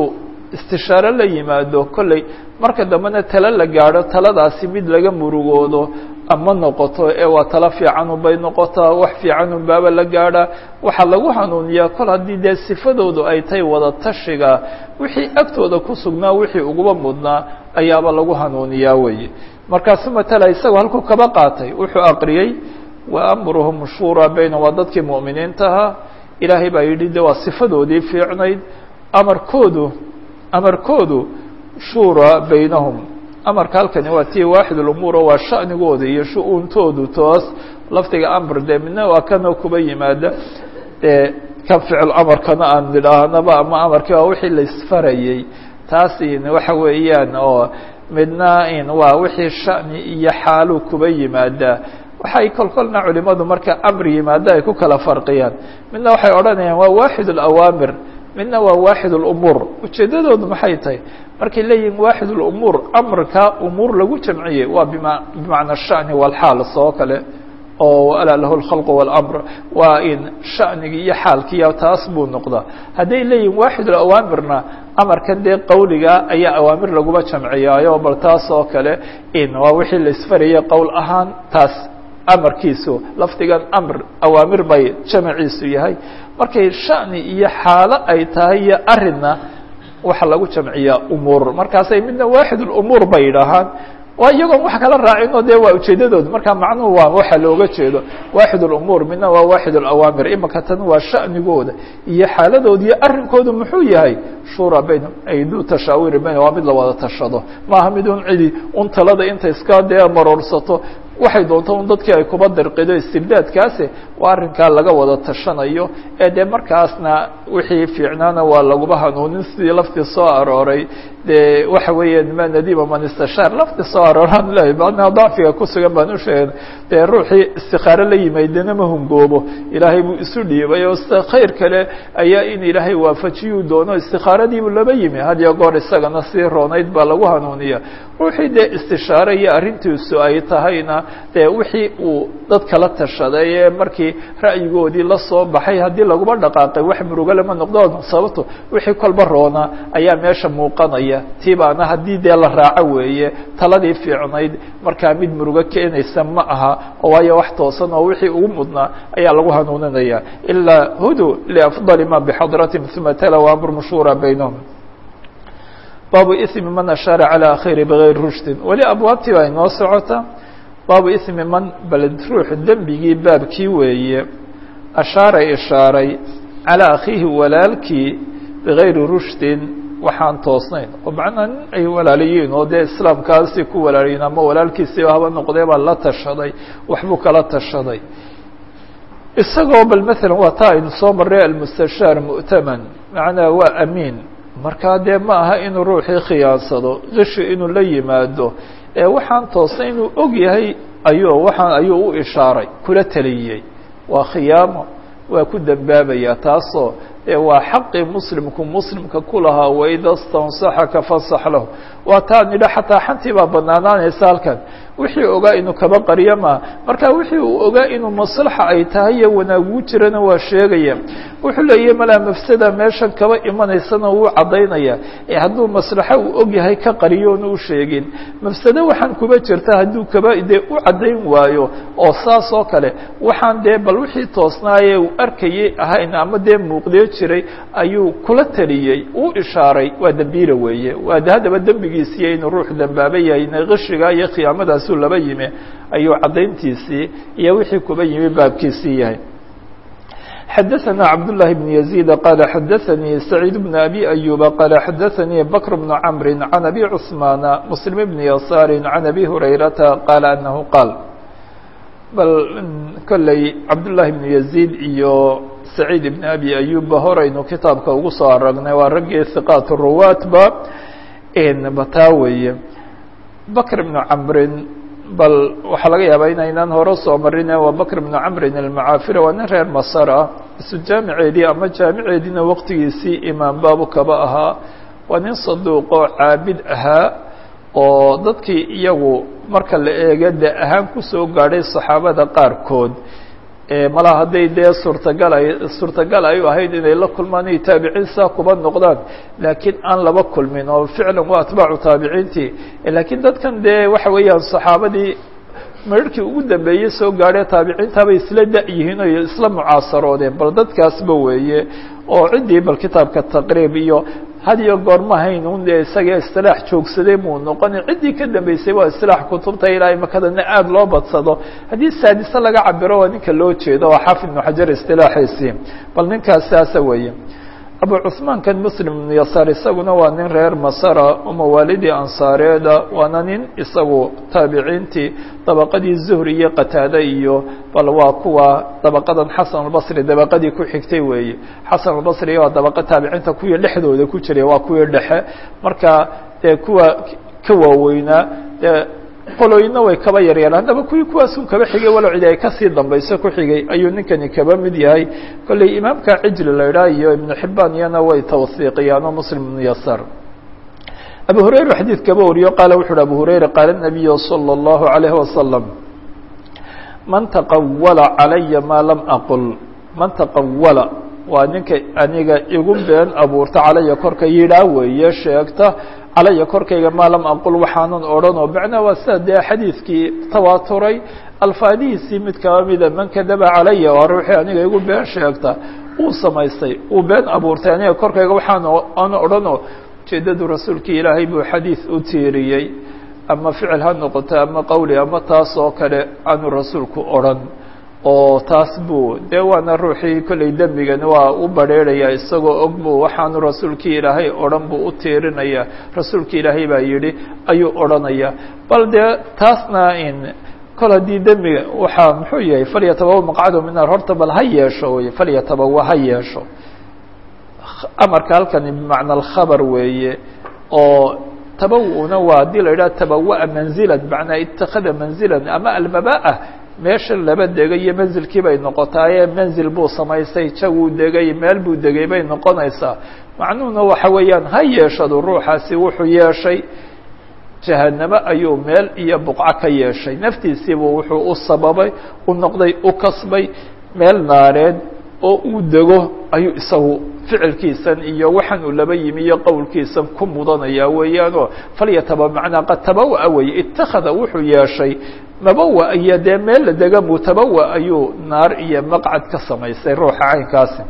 istishaaro la yimaado kolley marka dambena talo la gaadho taladaasi mid laga murugoodo ama noqoto ee waa talo fiicanun bay noqotaa wax fiicanun baaba la gaadhaa waxaa lagu hanuuniyaa kol haddii dee sifadoodu ay tahay wada tashiga wixii agtooda ku sugnaa wixii uguba mudnaa ayaaba lagu hanuuniyaa weeye markaasu matala isagoo halkuu kaba qaatay wuxuu aqriyey wa amruhum shuuraa baynahum waa dadkii mu'miniintahaa ilaahay baa yidhi de waa sifadoodii fiicnayd amarkoodu amarkoodu shuuraa baynahum amarka halkani waa tii waaxid lumuuro waa sha'nigooda iyo shu-uuntoodu toos lafdiga amr dee midna waa kanoo kuba yimaada dee kan ficil amarkana aan nidhaahnaba ama amarkii waa wixii la isfarayey taas waxa weeyaan oo midna in waa wixii sha'ni iyo xaalu kuba yimaada waxay kolkolna culimadu marka amr yimaado ay ku kala farqiyaan midna waxay odhanayaan waa waaxid اlawaamir midna waa waaxid اlumuur ujeedadoodu maxay tahay markay leeyihin waaxid اlumuur amarka umuur lagu jamciyey waa bima bimacna shani walxaal soo kale oo alaa lahu اlkhalq wاlamr waa in shanigi iyo xaalkiiya taas buu noqdaa hadday leeyihin waaxid alawaamirna amarkan dee qawliga ayaa awaamir laguma jamciyaayo bal taas oo kale in waa wixii la isfarayay qowl ahaan taas amarkiisu lafdigan amr awaamir bay jamaciisu yahay markay shani iyo xaalo ay tahay iyo arinna waxa lagu jamciyaa umuur markaasay midna waaxid اlumuur bay yidhaahaan waa iyagoon wax kala raacino de waa ujeedadooda marka macnuhu waa waxa looga jeedo waaxid اlumuur midna waa waaxid اlawaamir imaka tan waa shanigooda iyo xaaladooda iyo arinkoodu muxuu yahay shura baynahum ay du tashaawiri baynahum waa mid la wada tashado maaha mid un cidi un talada inta iska dee maroorsato waxay doonto un dadkii ay kuba dirqido istibdaadkaasi waa arrinkaa laga wada tashanayo ee dee markaasna wixii fiicnaana waa laguba hanuunin sidii laftii soo arooray dee waxa weeya ma nadima man istashaar laftii soo arooraan lehay badna dacfiga ku sugan baan u sheegay dee ruuxii istikaaro la yimaydana ma hungoobo ilaahay buu isu dhiibay oo sta khayr kale ayaa in ilaahay waafajiyuu doono istikaaradiibuu laba yimi had iyo goor isagana sii roonayd baa lagu hanuuniya ruuxii dee istishaare iyo arrintiisu ay tahayna dee wixii uu dad kala tashaday ee markii ra'yigoodii la soo baxay haddii laguma dhaqaaqay wax murugo lama noqdo sababto wixii kolba roona ayaa meesha muuqanaya tii baana haddii dee la raaco weeye taladii fiicnayd markaa mid murugo keenaysa ma aha oo waayo wax toosan oo wixii ugu mudnaa ayaa lagu hanuuninaya ilaa hudu liafdali ma bixadratim uma tala amr mashura baynahum baabu ismi man ashaara calى akhiri bgayr rushdin weli abwaabtii baa inoo socota baabu ismi man bal ruux dembigii baabkii weeye ashaara ishaaray calىa akhiihi walaalkii bigayri rushdin waxaan toosnayn oo macnaa nin ay walaalayiin oo dee islaamkaasi ku walaalayiin ama walaalkiisiiba haba noqdee baa la tashaday waxbuu kala tashaday isagoo bal maala waa taa aynu soo marray almustashaar mu'taman macnaa waa amiin markaa dee ma aha inuu ruuxii khiyaansado qishi inuu la yimaado ee waxaan toosnay inuu og yahay ayuu waxaan ayuu u ishaaray kula taliyey waa khiyaamo waa ku dembaabayaa taasoo ee waa xaqii muslimku muslimka ku lahaa waida stansaxaka fasax lahu waa taa nidha xataa xantii baa banaanaanaysa halkan wixii ogaa inuu kaba qariyo maa marka wixii uu ogaa inuu maslaxa ay tahay iyo wanaaguu jirana waa sheegaya wuxuu leeyahy malaa mafsada meeshan kaba imanaysana wuu caddaynaya ee hadduu maslaxo uu og yahay ka qariyoona u sheegin mafsado waxaan kuba jirta hadduu kaba dee u caddayn waayo oo saas oo kale waxaan dee bal wixii toosnaaye uu arkayay ahayn ama dee muuqdee jiray ayuu kula taliyey uu ishaaray waa dembiila weeye waa haddaba dembigiisiiyo inuu ruux dembaaba yahay ina qishiga iyo khiyaamadaasuu laba yimi ayuu caddayntiisii iyo wixii kuba yimi baabkiisii yahay xadaثna cabdاللahi بن يزيد qال xadaثnii سacيid بن أbي أyuba qال xadaثnii bكر بن cمr عan أbي cثmaan mسلم بن يasاr عan أbي هurayrata qال أنhu qاal bal kolley cabdاللahi بن يزيد iyo سacيid بن أbي أyuba horaynu kitaabka ugu soo aragnay waa raggii ثiqاat الruwaatba bataa weeye bكر بن cمrin bal waxaa laga yaabaa inaynaan hore soo marin waa bakr bnu camrin almacaafira waa nin reer masar ah isu jaamiceedii ama jaamiceediina waqtigiisii imaam baabu kaba ahaa waa nin saduuqoo caabid ahaa oo dadkii iyagu marka la eega de ahaan kusoo gaadhay saxaabada qaarkood malaa hadday dee suurtagal ay suurtagal ay u ahayd inay la kulmaan iyo taabiciin saa kuba noqdaan laakiin aan laba kulmin oo ficlan waa atbaacu taabiciintii laakiin dadkan dee waxa weeyaan saxaabadii mararkii ugu dambeeyey soo gaadhee taabiciintaabay isla da-yihiin oo isla mucaasaroodeen bal dadkaasba weeye oo ciddii bal kitaabka taqriib iyo had iyo goor ma hayn un dee isaga istilaax joogsaday muu noqoni ciddii ka dambeysay waa istilaax kutubta ilaa imakadana aada loo badsado haddii saadise laga cabiro waa ninka loo jeedo waa xaafid ibnu xajar istilaaxiisii bal ninkaas saasa weeye abu cuثmaan kan muslim ibnu yasaar isaguna waa nin reer masara oo mawaalidii ansaareeda waana nin isagu taabiciintii dabaqadii zuhri iyo qataade iyo bal waa kuwa dabaqadan xasan albasri dabaqadii ku xigtay weeye xasan albasri waa dabaqa taabiciinta kuwii dhexdooda ku jiray waa kuwii dhexe marka dee kuwa ka waaweynaa dee qolooyina way kaba yaryaraan haddaba kuwii kuwaasun kaba xigay walow cidi ay kasii dambayso ku xigay ayuu ninkani kaba mid yahay kolley imaamka cijli la idhaah iyo ibnu xibaan iyana way tawsiiqiyaan oo muslim ibnu yasaar abu hurayra xadiid kaba wariyo qaala wuxu uhi abu hurayra qaala nabiyu salى اllahu عalayhi wasalam man taqawala calaya maa lam aqul man taqawala waa ninka aniga igu been abuurta calaya korka yidhaa weeye sheegta calaya korkayga maa lam aqul waxaanan odhan oo macnaa waa sida dee xadiidkii tawaaturay alfaadihiisii mid kaba mida man kadaba calaya waa ruuxii aniga igu been sheegta uu samaystay uu been abuurtay aniga korkayga waxaan aan odhanoo ujeedadu rasuulkii ilaahay buu xadiid u tiiriyey ama ficil ha noqoto ama qowli ama taas oo kale aanu rasuulku odhan oo taas buu dee waana ruuxii kollay dembigani waa u badrheeraya isagoo og buu waxaanu rasuulkii ilaahay odhan buu u tiirinaya rasuulkii ilaahay baa yidhi ayuu odhanaya bal dee taasna in kol haddii dembiga waxaa muxuu yahay falyatabawa maqcado min naar horta bal ha yeesho wey falyatabawa ha yeesho amarka halkani bimacna alkhabar weeye oo tabawu-na waa haddii la yidhaha tabawa'a manzilan bimacnaa itakada manzilan ama almabaa meesha laba degay iyo manzilkii bay noqotaaye manzil buu samaystay jaguu degay meel buu degay bay noqonaysaa macnuhuna waxa weeyaan ha yeeshadu ruuxaasi wuxuu yeeshay jahanamo ayuu meel iyo buqco ka yeeshay naftiisiibuu wuxuu u sababay u noqday u kasbay meel naareed oo uu dego ayuu isagu ficilkiisan iyo waxaan uu laba yimi iyo qowlkiisan ku mudanaya weeyaanoo falyataba macnaa qad tabawa weye itakada wuxuu yeeshay mabawa iyo dee meel la dega mutabawa ayuu naar iyo maqcad ka samaystay ruuxa caynkaasi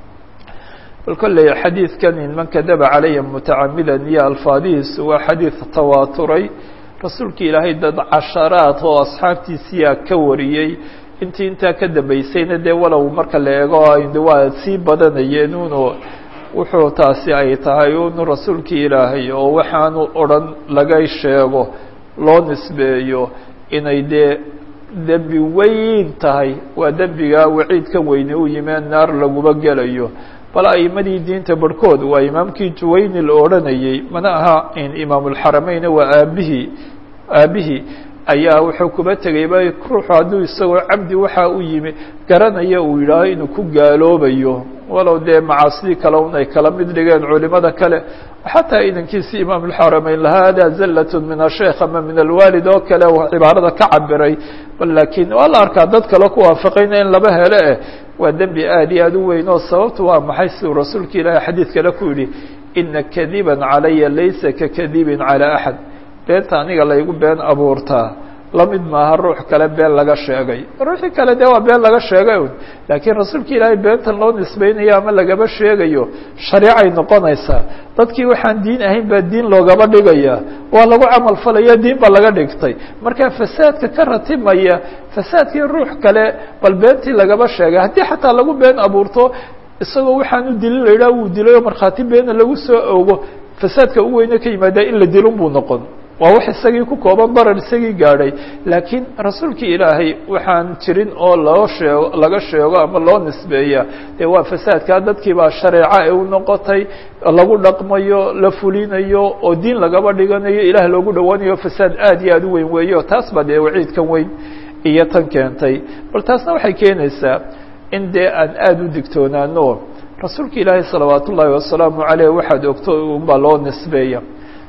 bal kolley xadiidkan in man kadaba calaya mutacamidan iyo alfaadihiisu waa xadiid tawaaturay rasuulkii ilaahay dad casharaad oo asxaabtiisiyaa ka wariyey intii intaa ka dambeysayna dee walow marka la eego de waa sii badanayeen uno wuxuu taasi ay tahay unu rasuulkii ilaahay oo waxaanu odhan laga sheego loo nisbeeyo inay dee dembi weyn tahay waa dembigaa waciidka weyne u yimee naar laguma gelayo bal a'imadii diinta barhkood waa imaamkii juwayni la odhanayey mana aha in imaamulxarameyn waa aabihii aabihii ayaa wuxuu kuba tegayba ruuxu hadduu isagoo cabdi waxa u yimi garanaya uu yidhaaho inuu ku gaaloobayo walow dee macaasidii kale un ay kala mid dhigeen culimada kale xataa idankiisi imaamulxarameyn lahaa hada zallat min asheikh ama min alwaalid oo kale cibaarada ka cabiray bal laakiin waa la arkaa dad kale ku waafaqayna in laba hele eh waa dembi aad iyo aad u weyn oo sababtu waa maxay siduu rasuulka ilaahay xadiid kale ku yidhi ina kadiba calaya laysa kakadibin calى axad beenta aniga laygu been abuurtaa lamid maaha ruux kale been laga sheegay ruuxii kale dee waa been laga sheegay un laakiin rasuulka ilaahay beentan loo nisbeynayo ama lagaba sheegayo shareecay noqonaysaa dadkii waxaan diin ahayn baa diin loogaba dhigaya waa lagu camal falaya diin baa laga dhigtay marka fasaadka ka ratimaya fasaadkii ruux kale bal beentii lagaba sheegay haddii xataa lagu been abuurto isagoo waxaan u dilin la yidhaha wuu dilay oo markhaati beena lagu soo ogo fasaadka u weyne ka yimaada in la dilun buu noqon waa wax isagii ku kooban barar isagii gaadhay laakiin rasuulkii ilaahay waxaan jirin oo loo sheego laga sheego ama loo nisbeeya dee waa fasaadkaa dadkii baa shareeca ay u noqotay lagu dhaqmayo la fulinayo oo diin lagaba dhiganayo ilaah loogu dhowaanayo fasaad aad iyo aad u weyn weeyo taas baa dee waciidkan weyn iyo tan keentay bal taasna waxay keenaysaa in dee aan aada u digtoonaano rasuulka ilaahay salawaat ullaahi wasalaamu caleyh waxaad ogto unbaa loo nisbeeya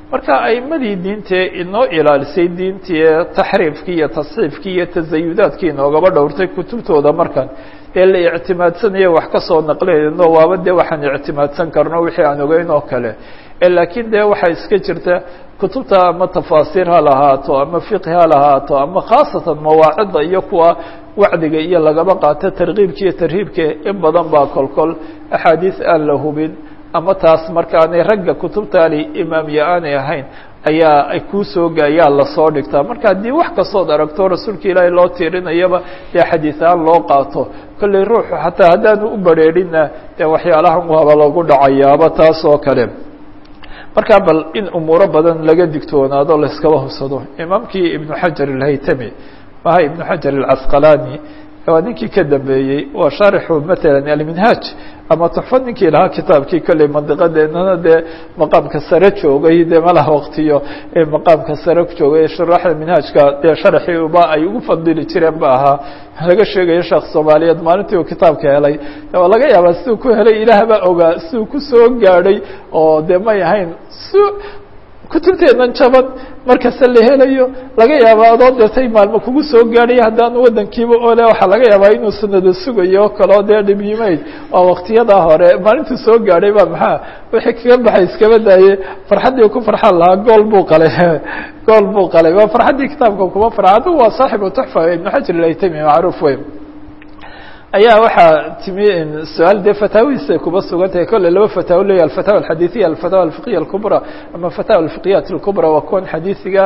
marka aimadii diintee inoo ilaalisay diintii taxriifkii iyo tasxiifkii iyo tasayudaadkii inoogaba dhowrtay kutubtooda markan ee la ictimaadsanayo wax ka soo naqlinayno waaba dee waxaan ictimaadsan karno wixii aan ogeyn oo kale laakiin dee waxaa iska jirta kutubta ama tafaasiir ha lahaato ama fiqhi ha lahaato ama khaasatan mawaacida iyo kuwa wacdiga iyo lagaba qaato tarkiibka iyo tarhiibka in badan baa kolkol axaadiis aan la hubin ama taas markaanay ragga kutubtaani imaamya aanay ahayn ayaa ay kuu soo gaayaa lasoo dhigtaa marka haddii wax kastood aragto rasuulka ilaahay loo tiirinayaba dee xadiisahaan loo qaato kolley ruuxu xataa haddaanu u bareerinna dee waxyaalahan waaba lagu dhacayaaba taas oo kale markaa bal in umuuro badan laga digtoonaado layskaba hubsado imaamkii ibnu xajar alhaytami maha ibnu xajar alcasqalani waa ninkii ka dambeeyey waa shaarixu matalan alminhaaj ama tuxfad ninkii lahaa kitaabkii kolley mandiqadeenana dee maqaamka sare joogay dee malaha waqtiyo maqaamka sare joogay shuraaxda minhaajka dee sharaxii uba ay ugu fadili jireen ba ahaa laga sheegayo sheekh soomaaliyeed maalintii uu kitaabka helay waa laga yaabaa siduu ku helay ilaah baa ogaa siduu kusoo gaadhay oo dee may ahayn si kutubteenan jaban markasta la helayo laga yaaba adoo deetay maalmo kugu soo gaadhay haddaanu wadankiiba ole waxaa laga yaabaa inuu sanado sugayo o kaleo dee dhibyimayd waa waktiyadaa hore maalintuu soo gaadhay ba maxaa wixii kaga baxay iskaba daaye farxaddii ku farxan lahaa gool buu qalay gool buu qalay waa farxaddii kitaabka kuma farxa addugu waa saaxibu tuxfa ibnu xajar ilaytami macruuf wey ayaa waxaa timi su-aal dee fataawihiisa kuba sugan tahay kolle laba fataawo leeya alfatawa alxadiiثiya alfatawa alfiqhiya alkubra ama fatawa alfiqhiyat اlkubra waa kuwan xadiisiga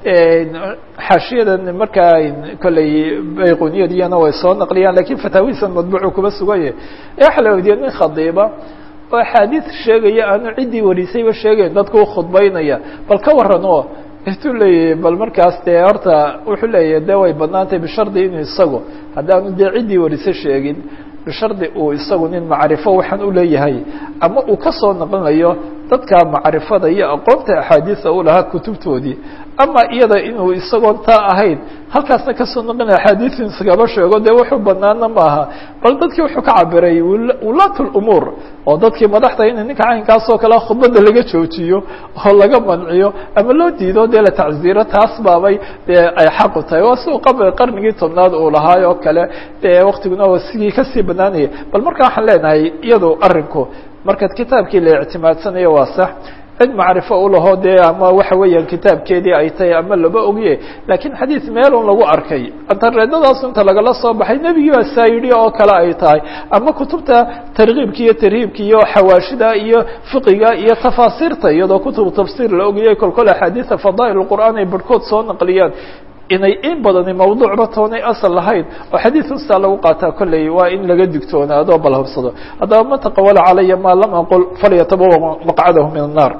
xaashiyadan markaa kolley bayquniyadiyana way soo naqliyaan lakin fataawihiisan madbuucu kuba suganye waxaa la weydiye nin khadiiba oo axaadiis sheegaya aanu ciddii warisayba sheegayn dadka u khudbaynaya bal ka waran oo intuu leeyahay bal markaas dee horta wuxuu leeyahay de way badnaantay bishardi inuu isagu haddaanu dee ciddii warise sheegin bishardi uu isagu nin macrifo waxaan u leeyahay ama uu ka soo naqlinayo dadka macrifada iyo aqoonta axaadiisa u lahaa kutubtoodii ama iyada inuu isagoon taa ahayn halkaasna kasoo naqlinaya axaadiisin iskaba sheego dee wuxuu banaana maaha bal dadkii wuxuu ka cabiray wulaat lumuur oo dadkii madaxda in ninka caynkaasoo kale khudbadda laga joojiyo oo laga manciyo ama loo diido dee la tacziiro taas baabay dee ay xaqu tahay waa siu qab qarnigii tobnaad uu lahaay oo kale dee waktiguna waa sigii kasii banaanaya bal marka waxaan leenahay iyado arinku markaad kitaabkii la ictimaadsanayo waa sax cid macrifo ulaho dee ama waxa weeyaan kitaabkeedii ay tahay ama laba ogye lakiin xadiis meelun lagu arkay antareedadaas inta lagala soo baxay nebigii baa saa yidhi oo kale ay tahay ama kutubta tarkiibka iyo tarhiibka iyo xawaashida iyo fiqiga iyo tafaasiirta iyadoo kutubu tafsiir la ogayay kolkol axaadiisa fadaa'il qur'aan ay barhkood soo naqliyaan inay in badani mawduucba toonay asal lahayn oo xadiid ustaa lagu qaataa kolley waa in laga digtoonaado bal hubsado haddaba man taqawala calaya maa lam aqul falyatabawa maqcadahu min الnar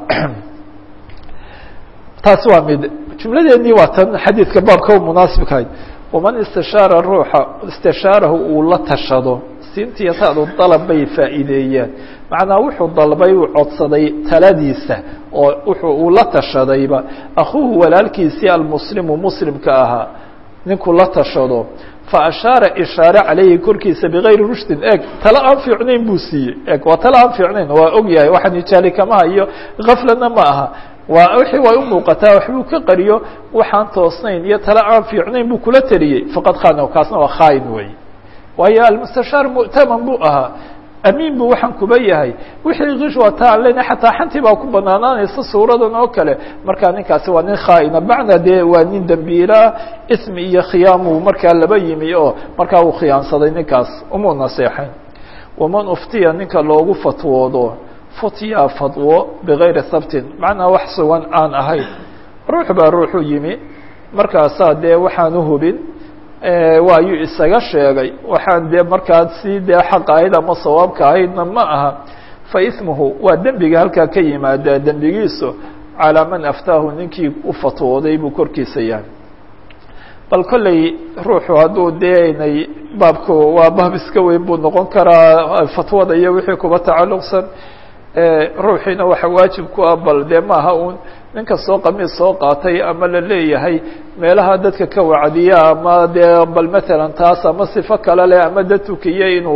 taasi waa mid jumladeennii waa tan xadiidka baabka munaasibkahayd waman istishaara ruuxa istishaarahu uu la tashado siintiiyo taadu dalab bay faa'iideeyaan macnaa wuxuu dalbay uu codsaday taladiisa oo wuxuu uu la tashadayba akhuuhu walaalkiisii almuslimu muslimka ahaa ninkuu la tashado fa ashaara ishaare calayhi korkiisa bigayri rushdin eg tale aan fiicnayn buu siiyey eg waa tale aan fiicnayn waa og yahay waxaan ijaali kama hayo gaflana ma aha waa wixii way u muuqataa waxbuu ka qariyo waxaan toosnayn iyo tale aan fiicnayn buu kula teliyey faqad khana kaasna waa khaain wey waayo almustashaar mu'taman buu ahaa amiin bu waxaan kuba yahay wixii kish waa ta an lena xataa xantii baa ku banaanaanaysa suuradan oo kale markaa ninkaasi waa nin khaaina bacna dee waa nin dembiilaa ismi iyo khiyaamu markaa laba yimi oo markaa uu khiyaansaday ninkaas umuu naseexayn waman uftiya ninka loogu fatwoodo futya fatwo bigayri sabtin macnaa wax sugan aan ahayn ruux baa ruuxu yimi markaasaa dee waxaan uhubin waayuu isaga sheegay waxaan dee markaa si dee xaq ahayd ama sawaabka ahaydna ma aha fa ismuhu waa dembiga halkaa ka yimaadaa dembigiisu calaa man aftaahu ninkii u fatwooday buu korkiisa yahay bal kolley ruuxu hadduu dee inay baabku waa baab iska weyn buu noqon karaa fatwada iyo wixii kuba tacalluqsan ruuxiina waxa waajib ku ah bal dee maaha un ninka soo qamiis soo qaatay ama la leeyahay meelaha dadka ka wacdiya ama dee bal matalan taas ama sifo kale leh ama dad tukiye inuu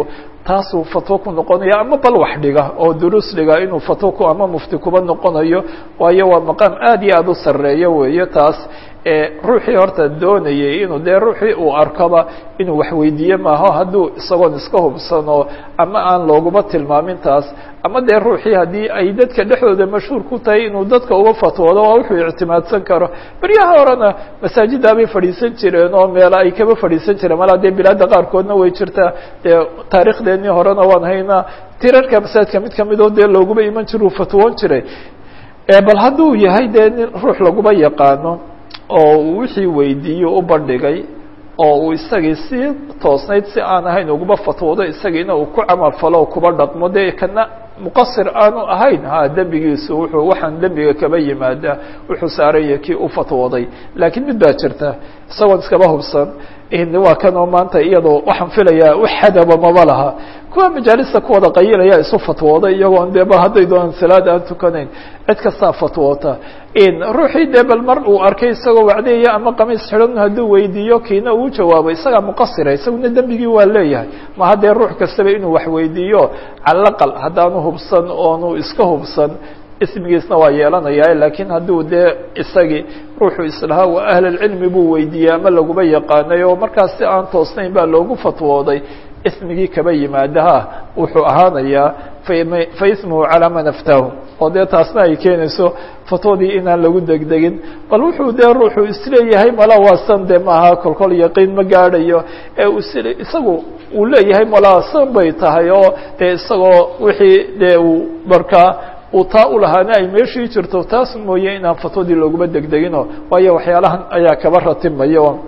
taasuu fatwo ku noqonaya ama bal wax dhiga oo duruus dhiga inuu fatwo ku ama mufti kuba noqonayo waayo waa maqaam aad iyo aada u sarreeyo weeye taas ruuxii horta doonayay inuu dee ruuxii uu arkoba inuu waxweydiiye maaho hadduu isagoon iska hubsano ama aan looguma tilmaamin taas ama dee ruuxii haddii ay dadka dhexdooda mashhuur ku tahay inuu dadka uga fatwoodo waa wuxuu ictimaadsan karo beryaha horena masaajidaa bay fadhiisan jireen oo meela ay kaba fadhiisan jireen malaa dee bilaadda qaarkoodna way jirtaa dee taariikhdeenii horena waan haynaa tirarka masaajidka mid kamidoo dee looguma iman jira uu fatwoon jiray bal hadduu yahay dee nin ruux laguma yaqaano oo uu wixii weydiiyo u bandhigay oo uu isagii si toosnayd si aan ahayn uguma fatwoodo isagiina uu ku camal falo o kuba dhaqmo dee kana muqasir aanu ahayn ha dembigiisu wuxuu waxaan dembiga kaba yimaada wuxuu saaranya kii u fatwooday laakiin mid baa jirta isagoon iskaba hubsan waa kanoo maanta iyadoo waxaan filayaa wax xadaba maba laha kuwa majaalista ku wada qayilaya isu fatwooday iyagoon dee bal hadday doonaan salaad aan tukanayn cid kastaa fatwoota ruuxii dee bal mar uu arkay isagoo wacdeeya ama qamiis xidhan hadduu weydiiyo kiina uu jawaabo isagaa muqasira isaguna dembigii waa leeyahay ma haddee ruux kastaba inuu wax weydiiyo calaqal haddaanu hubsan oonu iska hubsan ismigiisna waa yeelanaya laakiin hadduu dee isagii ruuxuu islahaa waa ahlulcilmi buu weydiiyey ama laguma yaqaanay oo markaas si aan toosnayn baa loogu fatwooday ismigii kaba yimaadaha wuxuu ahaanayaa fa ismuhu calaa man aftaahu oo dee taasna ay keenayso fatwadii inaan lagu degdegin bal wuxuu dee ruuxuu isleeyahay mala waasan de maaha kolkol yaqiin ma gaadhayo ee isagu uu leeyahay mala san bay tahay oo dee isagoo wixii dee uu markaa uu taa u lahaana ay meeshii jirto taas mooye inaan fatwadii looguma degdegino waayo waxyaalahan ayaa kaba ratibmayo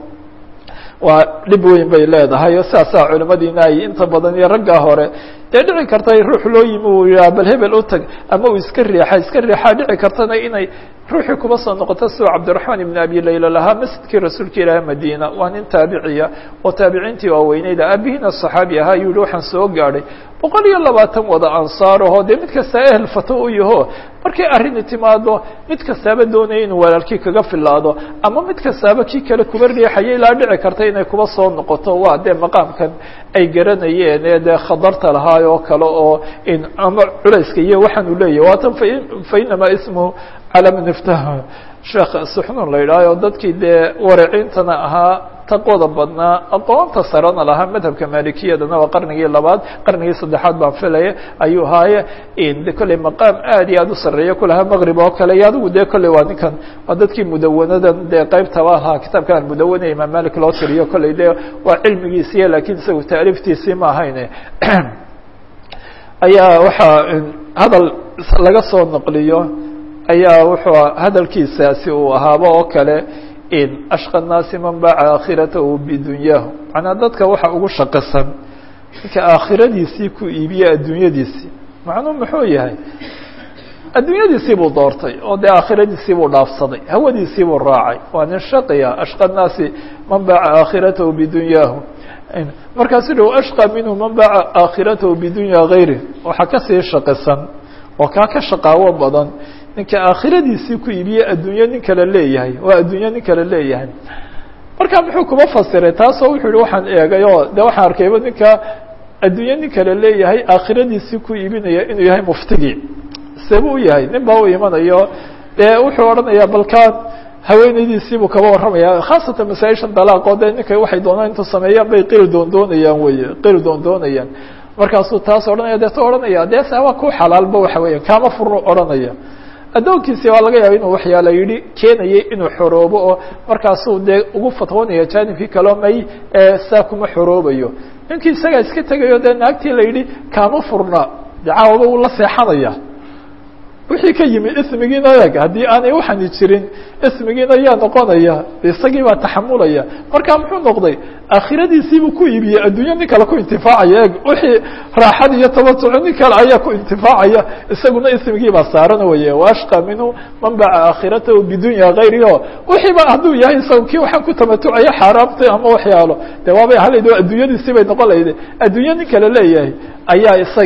waa dhib weyn bay leedahay o sidaasaa culimadiina ay inta badan iyo raggaa hore dee dhici karta ruux loo yimi uu yihaa bal hebel u tag ama uu iska riixa iska riixaa dhici kartana inay ruuxii kuba soo noqoto sidoo cabdiraxmaan ibn abi layla lahaa masjidkii rasuulka ilaahi madiina waa nin taabiciya oo taabiciintii waaweyneyda aabihiina saxaabi ahaa yuu yihi waxaan soo gaadhay boqol iyo labaatan wada ansaaraho dee mid kastaa ehel fato u yaho markay arrini timaado mid kastaaba doonaya inuu walaalkii kaga filaado ama mid kastaaba kii kale kuba riixaya ilaa dhici karta inay kuba soo noqoto waa dee maqaamkan ay garanayeen ee dee khadarta lahaay oo kale oo ama culayska iyo waxaan uu leeyahy waatan fa inamaa ismuhu calaa man iftaha sheekh suxnun la yidhaaho dadkii dee waraciintana ahaa taqwada badnaa aqoonta sarena lahaa madhabka maalikiyadana waa qarnigii labaad qarnigii saddexaad baan filaya ayuu haaye de kolley maqaam aad iyo aad u sarreeya kulahaa maqrib oo kale iyo adigu dee kolley waa ninkan waa dadkii mudawanadan dee qeybtaba lahaa kitaabkan almudawana imaam malik loo tiriyo kolley dee waa cilmigiisiiya lakiin isagu taaliiftiisii ma ahayne ayaa waxaa hadal laga soo naqliyo ayaa wuxuu hadalkiisaasi uu ahaaba oo kale in ashqa الnaasi man baca aakhiratahu bidunyahu macnaa dadka waxa ugu shaqasan ninka aakhiradiisii ku iibiye adduunyadiisii macnuu muxuu yahay adduunyadiisii buu doortay oo dee aakhiradiisii buu dhaafsaday hawadiisii buu raacay waa nin shaqiya ashqa الnaasi man baca aakhiratahu bidunyahu markaasu dhow ashqa minhu man baca aakhiratahu bidunya gayri waxaa kasii shaqasan oo kaa ka shaqaawo badan ninka aakhiradiisii ku iibiye adduunyo nin kale leeyahay waa adduunyo nin kale leeyahay marka muxuu kuma fasiray taasoo wuxuu yihi waxaan eegay oo de waxaan arkayba ninka adduunyo nin kale leeyahay aakhiradiisii ku iibinaya inuu yahay muftigii sebu u yahay nin baa u imanayo dee wuxuu odhanayaa balkaan haweenaydiisiibuu kaba warramaya khaasatan masaa-ishan dalaaqoo dee ninka waxay doonaan intuu sameeyaan bay qil doondoonayaan weye qil doondoonayaan markaasuu taas odhanaya deeto odhanaya dee se waa ku xalaalba waxa weya kaama furno odhanaya addoonkiisi waa laga yaaba inuu waxyaala yidhi keenayay inuu xoroobo oo markaasuu dee ugu fatwoonaya jaanibkii kaleo may saa kuma xoroobayo ninkii isagaa iska tegayo dee naagtii la yidhi kaama furna dee caawaba uu la seexanaya wixii ka yimi ismigiina eeg haddii aanay waxani jirin ismigiina yaa noqonaya isagii baa taxamulaya marka muxuu noqday aakhiradiisiibuu ku iibiyey adduunyo nin kale ku intifaacaya eeg wixii raaxad iyo tabatuco nin kale ayaa ku intifaacaya isaguna ismigii baa saaran weye waashqa minhu man baca aakhiratahu bidunya gayri o wixiiba hadduu yahay isaga kii waxaan ku tamatucaya xaaraamta ama waxyaalo de waabay halayd adduunyadiisii bay noqon lahayde adduunyo nin kale leeyahay ayaa isagii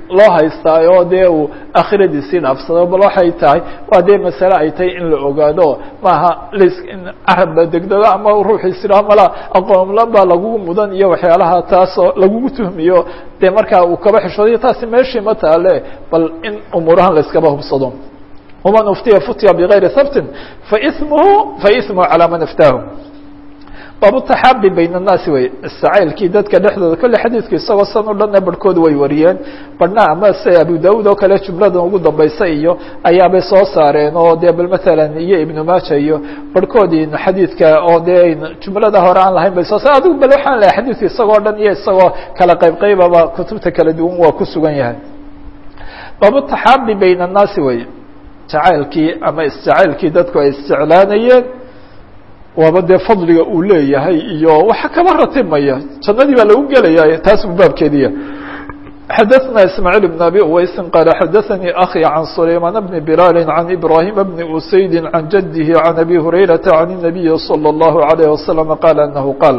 loo haystaayo oo dee uu akhiradiisii dhaafsado bal waxay tahay waa dee masale ay tahay in la ogaado maaha ls carab la degdego ama ruuxiisira mala aqoonlan baa lagugu mudan iyo waxyaalaha taasoo lagugu tuhmiyo dee markaa uu kaba xishoodayo taasi meeshii ma taale bal in umuurahan la iskaba hubsado waman uftiya futya bigayri sabtin faismuhu faismuhu calaa man iftaahu baabutaxaabi bayna annaasi wey istacaylkii dadka dhexdooda kolle xadiidku isagoo san o dhanna barhkood way wariyeen barhna ama se abu daud oo kale jumladan ugu dambaysa iyo ayaabay soo saareen oo dee bal matalan iyo ibnu maaja iyo barhkoodii xadiidka oo dee jumlada hore aan lahayn bay soo saar adigu bal waxaan lahay xadiidku isagoo dhan iyo isagoo kala qayb qaybaba kutubta kala duwan waa ku sugan yahay baabutaxaabi bayna annaasi wey jacaylkii ama isjacaylkii dadku ay isjeclaanayeen waaba dee fadliga uu leeyahay iyo waxa kaba ratimaya jannadii baa lagu gelaya taas buu baabkeediya xadaثna ismاعيل بن abي uweysi qال xadaثnii akي عan سlayman بn بlال عan إbrahيm بn usayd عan jadه عan abي هurayraةa عan النabiyi slى الlه عليه وsلم qال أنه qاal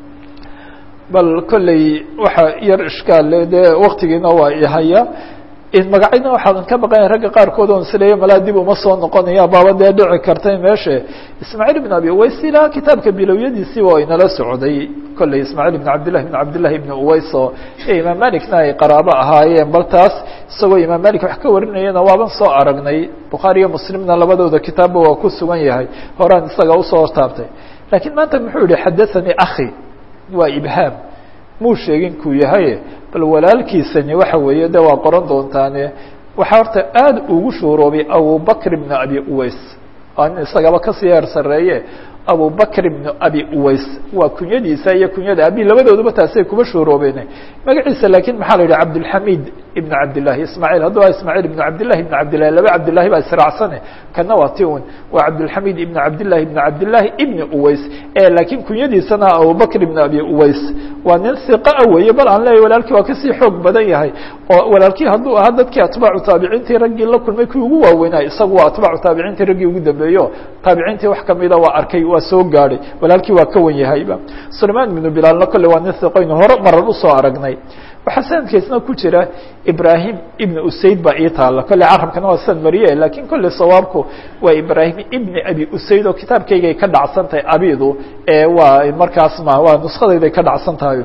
bal kolley waxa yar ishkaal dee waktigiina waa ihaya magacayna waxaadan ka baqanya ragga qaarkood on isleeya malaa dib uma soo noqonaya baaba dee dhici kartay meeshe ismaaعiil بn abi uways ilaa kitaabka bilowyadiisii waa inala socday kolley ismaaعiil بn cabdillahi بn cabdillahi ibn uways oo imaam malikna ay qaraabo ahaayeen bal taas isagoo imaam malik wax ka warinayana waaban soo aragnay bukhaari iyo muslimna labadooda kitaabba waa ku sugan yahay horaan isaga usoo taabtay lakiin maanta muxuu yihi xadaثanii akhi waa ibhaam muu sheegin kuu yahay bal walaalkiisani waxa weeye de waa qoran doontaane waxaa horta aada ugu shuuroobay abubakr ibn abi uways waa nin isagaba kasii heer sareeye abubakr ibn abi uways waa kunyadiisa iyo kunyada abi labadooduba taasay kuba shuuroobeen magaciisa lakin maxaa la yidhi cabdilxamid ibn cabdillahi ismaaعiil hadduu a ismaaعiil ibn cabdillahi ibn cabdillahi laba cabdillahi baa israacsane kana waa ti un waa cabdilxamid ibn cabdillahi ibn cabdillahi ibn uways lakiin kunyadiisana abubakr ibn abi uways waa nin hiqaa weeye bal aan leeyahy walaalkii waa kasii xoog badan yahay oo walaalkii hadduu ahaa dadkii atbaacu taabiciintii raggii la kulmay kii ugu waaweynay isagu waa atbaacu taabiciintii raggii ugu dambeeyo taabiciintii wax kamida waa arkay waa soo gaadhay walaalkii waa ka wan yahayba sulayman ibnu bilaalna kolle waa nin hiqoynu hore marar usoo aragnay waxaa sanadkiisna ku jira ibrahim ibn usayd baa ii taala kolle carabkana waa san mariye lakin kolle sawaabku waa ibrahim ibni abi usayd oo kitaabkaygay ka dhacsan tahay abidu waa markaas ma waa nuskadayday ka dhacsan tahay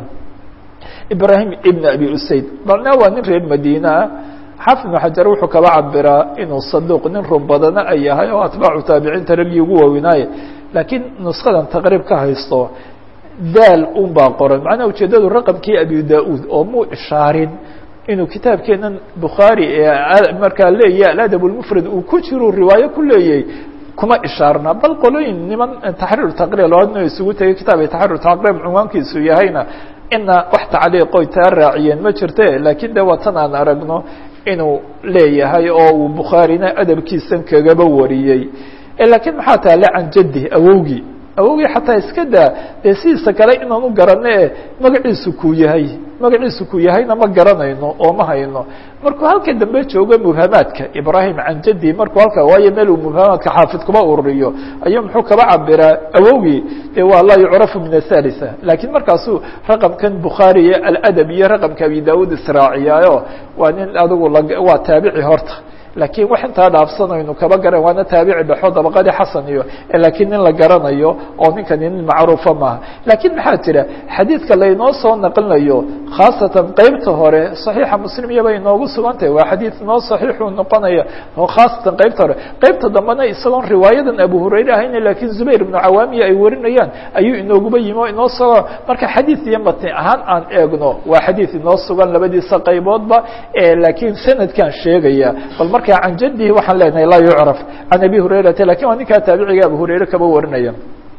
ibrahim ibn abi usayd balna waa nin reer madiinaa xaafid ibnu xajar wuxuu kaba cabiraa inuu saduuq nin run badana ay yahay oo atbaacu taabiciinta raggii ugu waaweynaaye laakiin nuskadan taqriib ka haysto daal un baa qoran macnaha ujeedadu raqamkii abi da-uud oo muu ishaarin inuu kitaabkeenan bukhaari ee markaa leeyahy aladab lmufrad uu ku jiru riwaayo ku leeyay kuma ishaarna bal qolooyin niman taxriir taqriir labadna isugu tegay kitaab ay taxriir taqriib cunwaankiisu yahayna ina wax tacliiqoy taa raaciyeen ma jirte lakin de waa tan aan aragno inuu leeyahay oo uu bukhaarina adabkiisan kagaba wariyey lakiin maxaa taale can jaddi awowgii awowgii xataa iska daa dee sidiisa kale inaan u garano e magaciisu kuu yahay magaciisu kuu yahayna ma garanayno oo ma hayno markuu halka dambe joogo mubhamaadka ibrahim can jaddi markuu halka waayo meel uu mubhamaadka xaafid kuma ururiyo ayuu muxuu kaba cabiraa awowgii de waa laa yucrafu min athalitha lakiin markaasuu raqamkan bukhaari iyo aladab iyo raqamka abi daud israaciyaayo waa nin adigu waa taabici horta lakiin wax intaa dhaafsanaynu kaba garan waana taabici dhexo dabaqadii xasan iyo lakiin nin la garanayo oo ninkani nin macruufa maaha lakiin maxaa jira xadiidka laynoo soo naqlinayo khaasatan qeybta hore صaxiixa muslim iyaba inoogu sugan tahay waa xadiid inoo صaxiixuu noqonaya oo khaasatan qeybta hore qeybta dambena isagoon riwaayadan abu hurayre ahayna lakiin zubayr ibnu cawaamiya ay warinayaan ayuu inooguba yimi o inoo soo marka xadiid iyo matni ahaan aan eegno waa xadiid inoo sugan labadiisa qayboodba lakiin sanadkan sheegaya bal marka can jadihi waxaan leenahay laa yucraf can abi hurayrata lakin waa ninkaa taabiciga abu hurayre kaba warinaya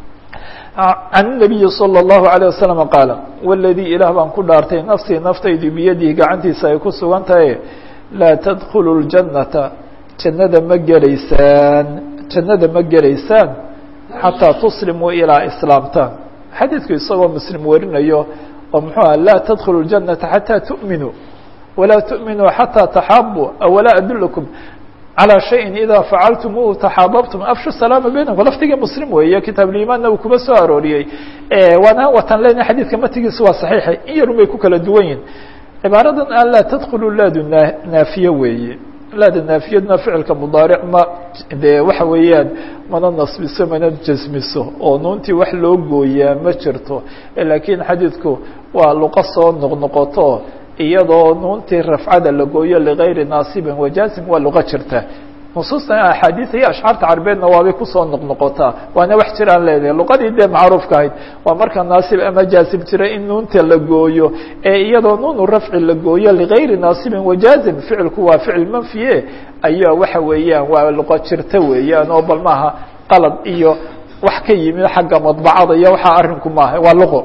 can الnabiyi salى الlahu عalيه wasalam qaala wladii ilaah baan ku dhaartay nafsii naftaydu biyadihi gacantiisa ay ku sugan tahay laa tadkulu اljannata jannada ma gelaysaan jannada ma gelaysaan xataa tuslimuu ilaa islaamtaan xadiidku isagoo muslim warinayo oo muxuu ah laa tadkulu اljannata xataa tu'minuu walaa tu'minuu xataa taxaabuu awalaa adulakum calى shayin ida facaltumuuhu taxaababtum afshu salaama baynakum lafdiga muslim weeye kitaabulimaanna uu kuba soo arooriyey waana watan lena xadiidka matigiisu waa saxiixa in yarun bay ku kala duwan yihin cibaaradan an laa tadkulu laadu naafiye weeye laada naafiyadna ficilka mudaaric ma dee waxa weeyaan mana nasbiso mana jasmiso oo nuuntii wax loo gooyaa ma jirto laakiin xadiidku waa luqo soo noqnoqoto iyadoo nuuntii rafcada la gooyo ligayri naasibin wajaasim waa luqo jirta nusuustan axaadiia iyo ashcaarta carabeedna waabay kusoo noqnoqotaa waana wax jiraan leedahay luqadii dee macruufka ahayd waa marka naasib ama jaasib jira in nuunta la gooyo ee iyadoo nuunu rafci la gooyo ligayri naasibin wajaazim ficilku waa ficil manfiye ayaa waxa weeyaan waa luqo jirta weeyaan oo bal maaha qalad iyo wax ka yimid xagga madbacada iyo waxaa arrinku maaha waa luqo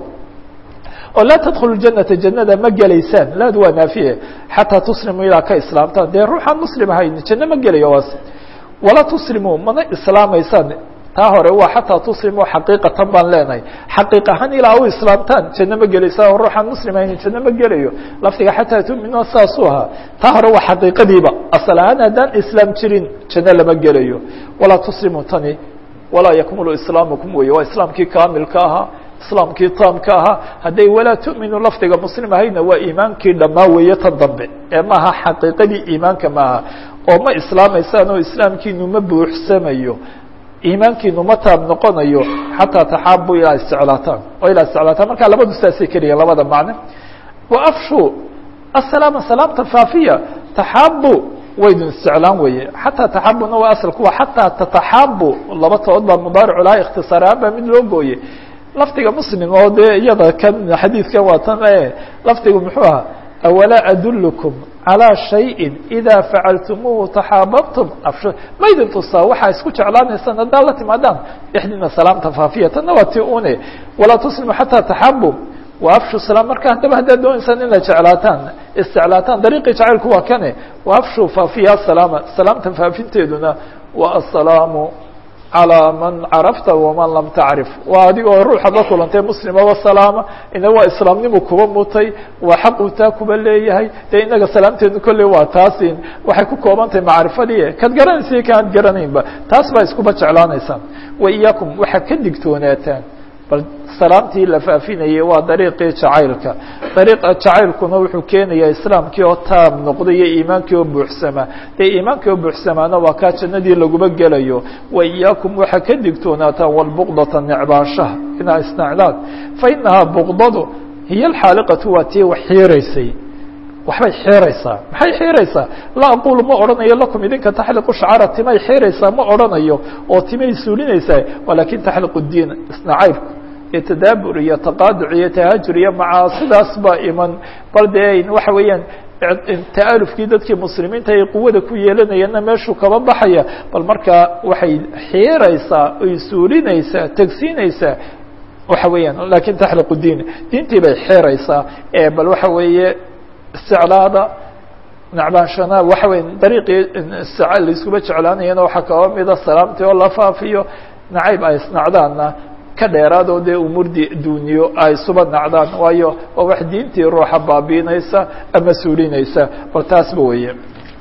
oo laa tadkhulu janata jannada ma gelaysaan laadu waa naafiye xataa tuslimuu ilaa ka islaamtaan dee ruuxaan muslim ahayn janno ma gelayo waas walaa tuslimuu mana islaamaysaan taa hore waa xataa tuslimuu xaqiiqatan baan leenahay xaqiiq ahaan ilaa u islaamtaan janno ma gelaysaan oo ruuxaan muslim ahayn janno ma gelayo lafdiga xataa tuminuu saasuu ahaa taa hore waa xaqiiqadiiba asal ahaan haddaan islaam jirin janno lama gelayo walaa tuslimuu tani walaa yakmulu islaamukum weeye waa islaamkii kaamilka ahaa islaamkii taamka ahaa hadday walaa tu'minu lafdiga muslim ahayna waa iimaankii dhammaa weeye tan dambe ee maaha xaqiiqadii iimaanka maaha oo ma islaamaysaan oo islaamkiinu ma buuxsamayo iimaankiinu ma taab noqonayo xataa taxaabu ilaa isticlaataan oo ilaa isticlaataan markaa labadu saasay keliya labada macne wa afshu asalaama salaamta faafiya taxaabu waydun isticlaan weeye xataa taxaabuna waa asalku waa xataa tataxaabu laba tood baa mudaaricu laha ikhtisaaraan baa mid loo gooye lafdiga muslim oo dee iyada kan xadiidkan waa tan e lafdigu muxuu ahaa awalaa adulkum calىa shayin idaa facaltumuuhu taxaababtum afsho maydin tusaa waxaa isku jeclaanaysaan haddaad la timaadaan dhexdiina salaamta faafiya tanna waa ti une walaa tuslimu xataa taxabu wa afshu salaam marka haddaba haddaad doonaysaan inaad jeclaataan isticlaataan dariiqii jacaylku waa kane wa afshu faafiya asalaama salaamta faafinteeduna wa asalaamu calىa man carafta waman lam tacrif waa adigoo ruuxaad la kulantay muslima wasalaama ina waa islaamnimu kuba mutay waa xaquu taa kuba leeyahay dee inaga salaamteedu kolley waa taasin waxay ku kooban tahay macrifadii kaad garanaysa kaad garanaynba taas baa iskuba jeclaanaysaan wa iyaakum waxaa ka digtoonaataan bal salaamtii la faafinayay waa dariiqii jacaylka dariiqa jacaylkuna wuxuu keenayaa islaamkii oo taab noqda iyo iimaankii oo buuxsamaa dee iimaankii oo buuxsamaana waa kaa jannadii laguba gelayo wa iyaakum waxaa ka digtoonaataan walbuqdata necbaashaha inaa isnacdaan fa inahaa buqdadu hiyo alxaaliqatu waa tii wax xiiraysay waxbay xiiraysaa maxay xiiraysaa laa aqulu ma odhanayo lakum idinka taxliqu shacara timay xiiraysaa ma odhanayo oo timay suulinaysaa walaakin taxliqu diin isnacaybku iyo tadaabur iyo taqaaduc iyo tahaajur iyo macaasidaas baa iman bal dee waxa weeyaan ta'alufkii dadkii muslimiinta ay quwada ku yeelanayeenna meeshuu kaba baxaya bal markaa waxay xiiraysaa oy suulinaysaa tegsiinaysaa waxa weeyaan lakin taxliqu diin diintii bay xiiraysaa ee bal waxa weeye isticlaada nacbaanshana waxa weya dariiqii laiskuba jeclaanayana waxaa kaba mida salaamtii oo la faafiyo nacayb ay isnacdaanna ka dheeraadoo dee umuurdi duuniyo ay suba nacdaan waayo waa wax diintii ruuxa baabiinaysa ama suulinaysa bal taasba weeye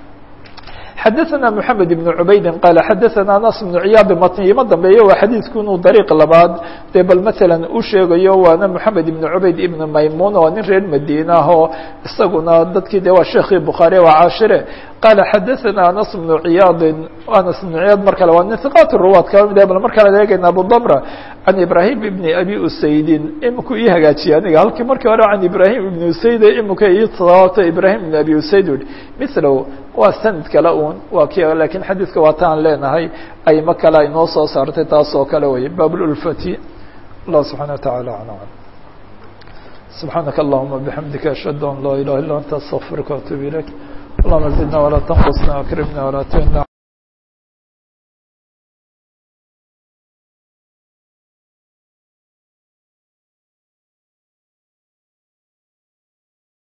xadaثna mحamed بن cubaydi qaala xadaثana anas بن ciyaad matni ima dambeeyo waa xadiidku inuu dariiq labaad dee bal maala u sheegayo waana mحamed ibn cubayd ibn maymun oo nin reer madiina ah oo isaguna dadkii de waa sheekii bukhaari waa caashire qaala xadaثana anas بن ciyaadi anas بن ciyaad mar kale waa nin hiqaat ruwaad kaba mid bal mar kale eegayna abudamra can ibrahim ibn abi usaydin iminku ii hagaajiye aniga halkii markii hore can ibrahim ibn usayd imika ii sababta ibrahim ibn abi usayd ui milo waa sanad kale un waa ki lakin xadiidka waa taan leenahay ayma kale ay noo soo saartay taas oo kale wey bab lulfati allah subxana wa taعala alam subxaanaka allahuma bixamdika ashhadu an laa ilaha illa anta astaqfirka waatuub ilayk allahuma zidna walaa tanqusna akrimna walaa tuhina